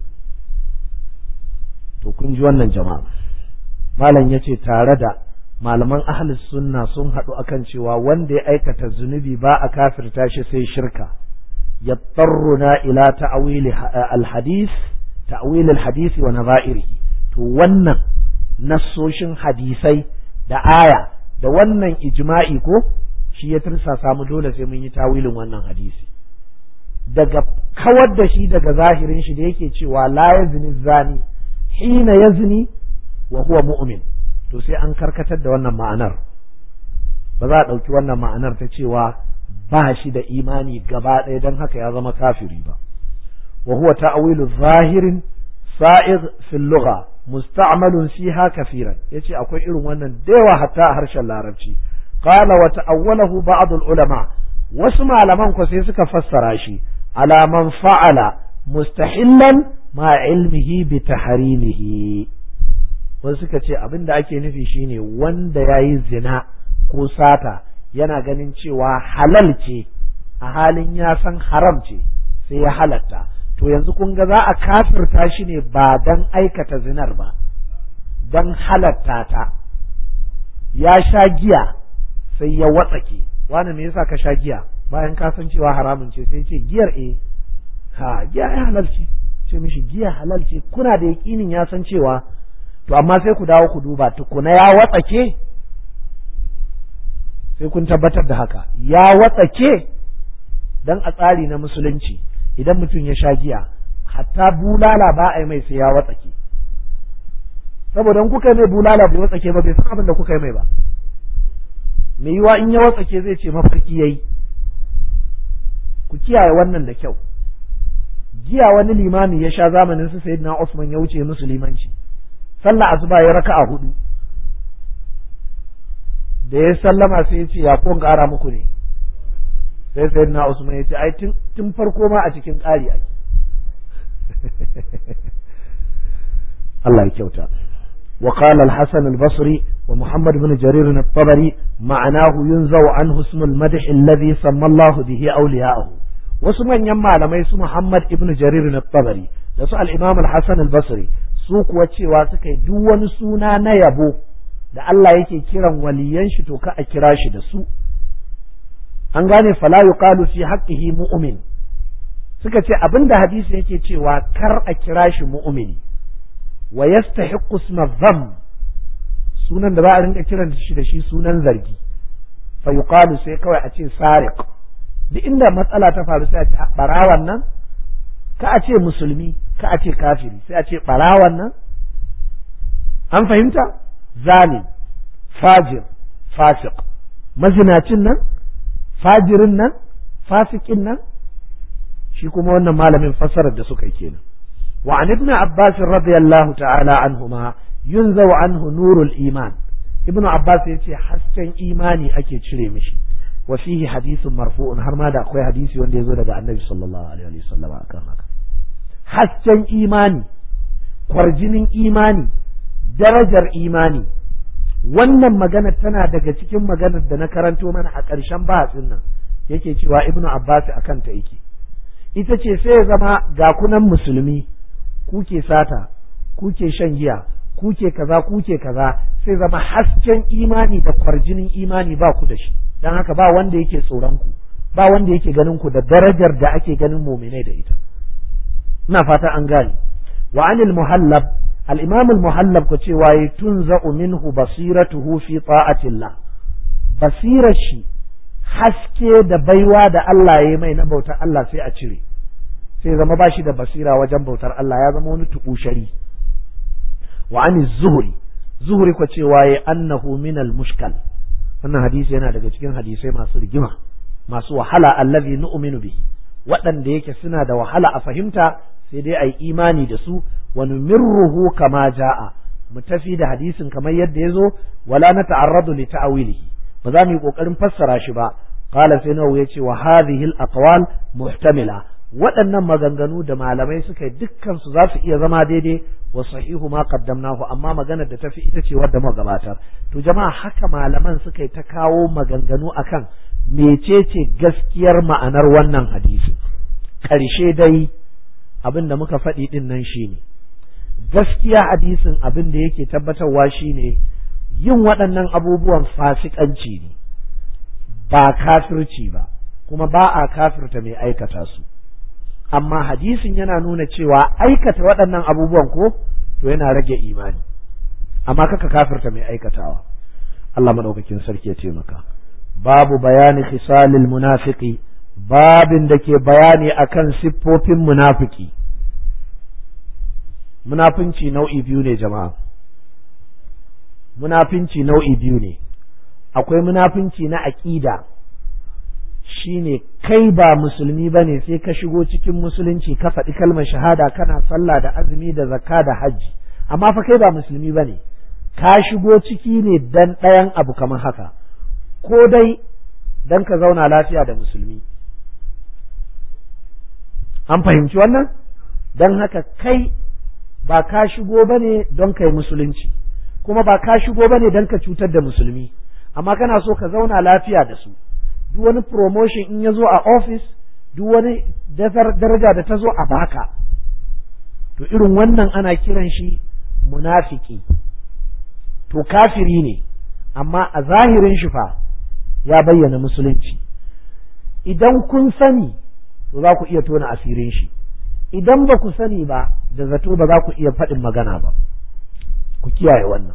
to kun ji wannan jama'a malam ya ce tare da malaman ahli sunna sun haɗu akan cewa wanda ya aikata zunubi ba a kafirta shi sai shirka yattarruna ila ta'wil al-hadith ta'wil al-hadith wa nadha'irihi to wannan nassoshin hadisai da aya da wannan ijma'i ko shi ya tursa samu dole sai mun yi tawilin wannan hadisi daga kawar da shi daga zahirin shi da yake cewa la yazni zani hina yazni wa huwa mu'min to sai an karkatar da wannan ma'anar ba za a ɗauki wannan ma'anar ta cewa ba shi da imani gaba ɗaya don haka ya zama kafiri ba wa huwa ta'wilu zahirin sa'id fil lugha musta'malun fiha kafiran yace akwai irin wannan da yawa hatta a harshen larabci qala wa ta'awwalahu ba'd al ulama wasu malaman ko sai suka fassara shi ala man fa'ala mustahillan ma ilmihi bi tahrimihi wasu suka ce abin da ake nufi shine wanda yayi zina ko sata yana ganin cewa halal ce a halin ya san haram ce sai ya halatta to yanzu kun ga za a kafirta shi ne ba dan aikata zinar ba dan halatta ta ya sha giya sai ya watsake wani me yasa ka sha giya bayan ka san cewa haramun ce sai ce giyar eh ha giya ya halal ce ce mishi giya halal ce kuna da yakinin ya san cewa to amma sai ku dawo ku duba tukuna ya watsake sai kun tabbatar da haka ya watsake dan a tsari na musulunci idan mutum ya sha giya hatta bulala ba a yi mai sai ya watsake saboda in kuka yi mai bulala bai watsake ba bai san abin da kuka yi mai ba mai yiwa in ya watsake zai ce mafarki yayi ku kiyaye wannan da kyau giya wani limami ya sha zamanin su sayyidina Usman ya wuce musu limanci sallah asuba ya raka'a hudu da ya sallama sai ya ce ya kon ƙara muku ne sai sayyidina Usman ya ce ai tun farko ma a cikin ƙari ake Allah ya kyauta وقال الحسن البصري ومحمد بن جرير الطبري معناه ينزع عنه اسم المدح الذي سمى الله به أولياءه wasu manyan malamai su Muhammad ibn Jarir na tabari da su al-Imam al-Hasan al-Basri su kuwa cewa suka yi duk wani suna na yabo da Allah yake kiran waliyan shi to ka a kira shi da su an gane fala yuqalu fi haqqihi mu'min suka ce abinda hadisi yake cewa kar a kira shi mu'mini wa yastahiqqu isma dham sunan da ba a rinka kiran shi da shi sunan zargi fa yuqalu sai kawai a ce sariq duk inda matsala ta faru sai a ce barawan nan ka a ce musulmi ka a ce kafiri sai a ce barawan nan an fahimta zalim fajir fasik mazinacin nan fajirin nan fasikin nan shi kuma wannan malamin fassarar da suka yi kenan wa an ibn abbas radiyallahu ta'ala anhuma yunzaw anhu nurul iman ibn abbas yace hasken imani ake cire mishi wa fihi hadithun marfu'un har ma da akwai hadisi wanda ya zo daga annabi sallallahu alaihi wasallam akan haka hasken imani kwarjinin imani darajar imani wannan magana tana daga cikin maganar da na karanto mana a ƙarshen bahasin nan yake cewa ibnu abbas akan ta yake ita ce sai ya zama ga kunan musulmi kuke sata kuke shan giya kuke kaza kuke kaza sai zama hasken imani da kwarjinin imani ba ku da shi don haka ba wanda yake tsoron ku ba wanda yake ganin ku da darajar da ake ganin muminai da ita ina fata an gane wa anil muhallab al-imam al-muhallab ko cewa yi tunza'u minhu basiratuhu fi ta'atillah basirar shi haske da baiwa da Allah ya yi mai na bautar Allah sai a cire sai zama ba shi da basira wajen bautar Allah ya zama wani tubushari wa anil zuhri zuhri ko cewa yi annahu min al-mushkal wannan hadisi yana daga cikin hadisai masu rigima masu wahala allazi nu'minu bihi waɗanda yake suna da wahala a fahimta sai dai ai imani da su wa numirruhu kama ja'a mu tafi da hadisin kamar yadda ya zo wala na ta'arradu li ta'wilihi ba za mu yi kokarin fassara shi ba qala sai nawu yace wa hadhihi al-aqwal muhtamila waɗannan maganganu da malamai suka yi dukkan su za su iya zama daidai wa sahihu ma qaddamnahu amma maganar da tafi ita ce wadda muka gabatar to jama'a haka malaman suka yi ta kawo maganganu akan mecece gaskiyar ma'anar wannan hadisi ƙarshe dai abin da muka faɗi ɗin nan shine gaskiya hadisin abin da yake tabbatarwa shine yin waɗannan abubuwan fasikanci ne ba kafirci ba kuma ba a kafirta mai aikata su amma hadisin yana nuna cewa aikata waɗannan abubuwan ko to yana rage imani amma kaka kafirta mai aikatawa Allah madaukakin sarki ya taimaka babu bayani khisalil munafiki babin da ke bayani akan siffofin munafiki munafinci nau'i biyu ne jama'a munafinci nau'i biyu ne akwai munafinci na aƙida shine kai ba musulmi ba ne sai ka shigo cikin musulunci ka faɗi kalmar shahada kana sallah da azumi da zakka da hajji amma fa kai ba musulmi ba ne ka shigo ciki ne dan ɗayan abu kamar haka ko dai dan ka zauna lafiya da musulmi an fahimci wannan don haka kai ba ka shigo ba ne don kai musulunci kuma ba ka shigo ba ne don ka cutar da musulmi amma kana so ka zauna lafiya da su duk wani promotion in ya zo a office duk wani daraja da ta zo a baka to irin wannan ana kiran shi munafiki to kafiri ne amma a zahirin shi fa ya bayyana musulunci idan kun sani to za ku iya tona asirin shi idan ba ku sani ba da zato ba za ku iya faɗin magana ba ku kiyaye wannan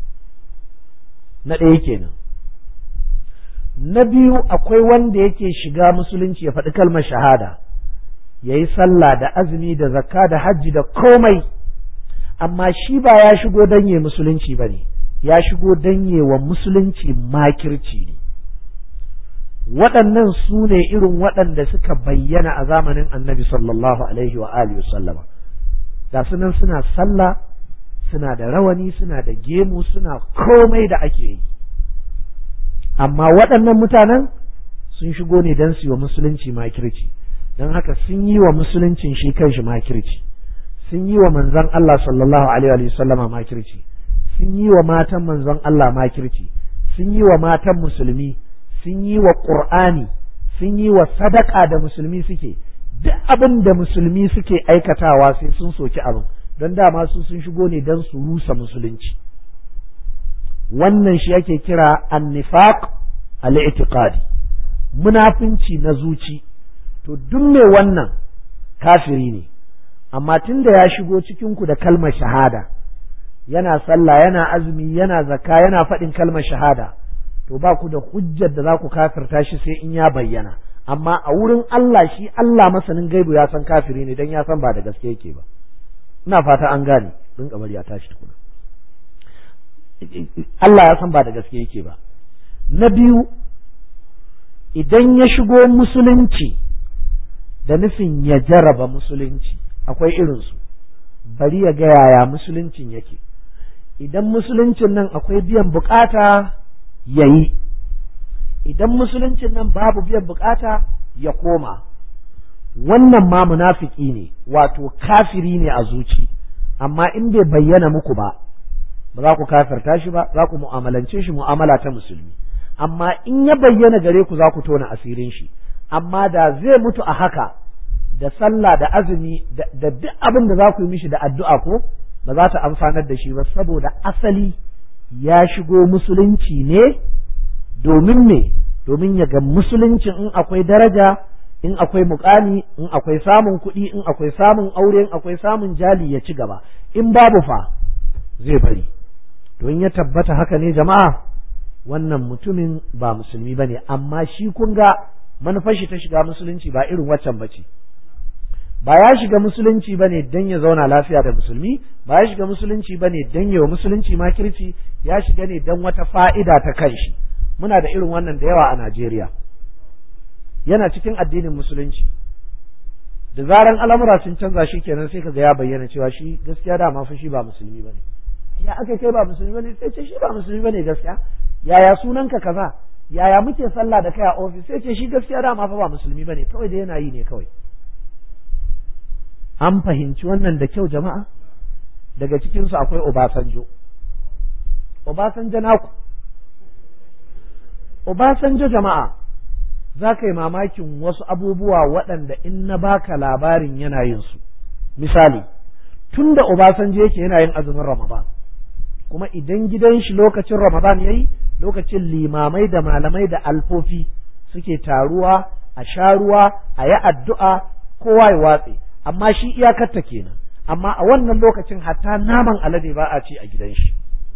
na ɗaya kenan na biyu akwai wanda yake shiga musulunci ya faɗi kalmar shahada ya yi sallah da azumi da zakka da hajji da komai amma shi ba ya shigo danye musulunci ba ne ya shigo danye wa musulunci makirci ne waɗannan su ne irin waɗanda suka bayyana a zamanin annabi sallallahu alaihi wa alihi sallama ga sunan suna sallah suna da rawani suna da gemu suna komai da ake yi amma waɗannan mutanen sun shigo ne don su yi wa musulunci makirci don haka sun yi wa musuluncin shi kanshi makirci sun yi wa manzon Allah sallallahu alaihi wa sallama makirci sun yi wa matan manzon Allah makirci sun yi wa matan musulmi sun yi wa ƙur'ani sun yi wa sadaka da musulmi suke duk abin da musulmi suke aikatawa sai sun soki abin don dama su sun shigo ne don su rusa musulunci wannan shi ake kira annifaq al-i'tiqadi munafinci na zuci to duk mai wannan kafiri ne amma tun da ya shigo cikin ku da kalmar shahada yana sallah yana azumi yana zakka yana faɗin kalmar shahada to ba ku da hujjar da za ku kafirta shi sai in ya bayyana amma a wurin Allah shi Allah masanin gaibu ya san kafiri ne dan ya san ba da gaske yake ba ina fata an gane din kamar ya tashi tukuna Allah ya san ba da gaske yake ba na biyu idan ya shigo musulunci da nufin ya jaraba musulunci akwai irinsu bari ya ga yaya musuluncin yake idan musuluncin nan akwai biyan bukata ya yi idan musuluncin nan babu biyan bukata ya koma wannan ma munafiki ne wato kafiri ne a zuci amma in bai bayyana muku ba ba za ku kafirta shi ba za ku mu'amalance shi mu'amala ta musulmi amma in ya bayyana gare ku za ku tona asirin shi amma da zai mutu a haka da sallah da azumi da duk abin da za ku yi mishi da addu'a ko ba za ta amfanar da shi ba saboda asali ya shigo musulunci ne domin me domin ya ga musuluncin in akwai daraja in akwai mukami in akwai samun kuɗi in akwai samun aure in akwai samun jali ya ci gaba in babu fa zai bari to in ya tabbata haka ne jama'a wannan mutumin ba musulmi ba ne amma shi kun ga manufar shi ta shiga musulunci ba irin waccan ba ce ba ya shiga musulunci ba ne don ya zauna lafiya da musulmi ba ya shiga musulunci ba ne don yawa musulunci makirci ya shiga ne don wata fa'ida ta kanshi muna da irin wannan da yawa a Najeriya yana cikin addinin musulunci da zaran al'amura sun canza shi kenan sai kaga ya bayyana cewa shi gaskiya da ma fa shi ba musulmi bane ya aka kai ba musulmi bane sai ce shi ba musulmi bane gaskiya yaya sunanka kaza yaya muke sallah da kai a ofis sai ce shi gaskiya da ma fa ba musulmi bane kawai da yana yi ne kawai an fahimci wannan da kyau jama'a daga cikin su akwai Obasanjo Obasanjo naku Obasanjo jama'a za ka yi mamakin wasu abubuwa waɗanda in na baka labarin yana yin su misali tun da Obasanjo yake yana yin azumin Ramadan kuma idan gidan shi lokacin Ramadan yayi lokacin limamai da malamai da alfofi suke taruwa a sha ruwa a yi addu'a kowa ya watse amma shi iyakarta kenan amma a wannan lokacin hatta naman alade ba a ci a gidan shi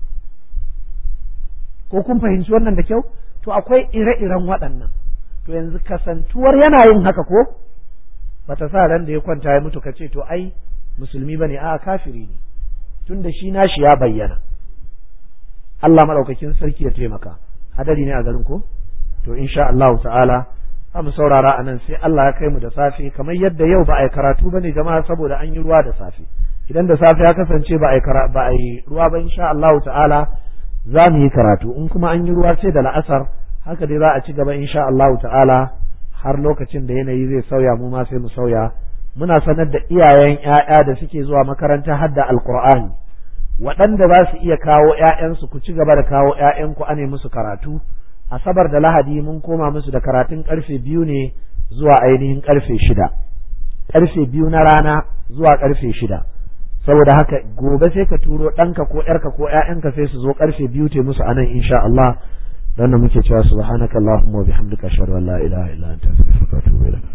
ko kun fahimci wannan da kyau to akwai ire-iren waɗannan to yanzu kasantuwar yana yin haka ko bata sa ran da ya kwanta ya mutu kace to ai musulmi bane a kafiri ne tunda shi nashi ya bayyana Allah madaukakin sarki ya taimaka hadari ne a garin ko to insha Allah ta'ala za mu saurara a nan sai Allah ya kai mu da safe kamar yadda yau ba a yi karatu ba ne jama'a saboda an yi ruwa da safe idan da safe ya kasance ba a yi ba a yi ruwa ba insha Allah ta'ala za mu yi karatu in kuma an yi ruwa sai da la'asar haka dai za a ci gaba insha Allah ta'ala har lokacin da yanayi zai sauya mu ma sai mu sauya muna sanar da iyayen ƴaƴa da suke zuwa makaranta hadda alqur'ani waɗanda za su iya kawo ƴaƴansu ku ci gaba da kawo ƴaƴanku ane musu karatu asabar da lahadi mun koma musu da karatun karfe biyu ne zuwa ainihin karfe shida karfe biyu na rana zuwa karfe shida saboda haka gobe sai ka turo ɗanka ko ƴarka ko ƴaƴanka sai su zo karfe biyu te musu anan insha Allah dan muke cewa subhanakallahumma wa bihamdika ashhadu an la ilaha illa anta astaghfiruka wa atubu ilaik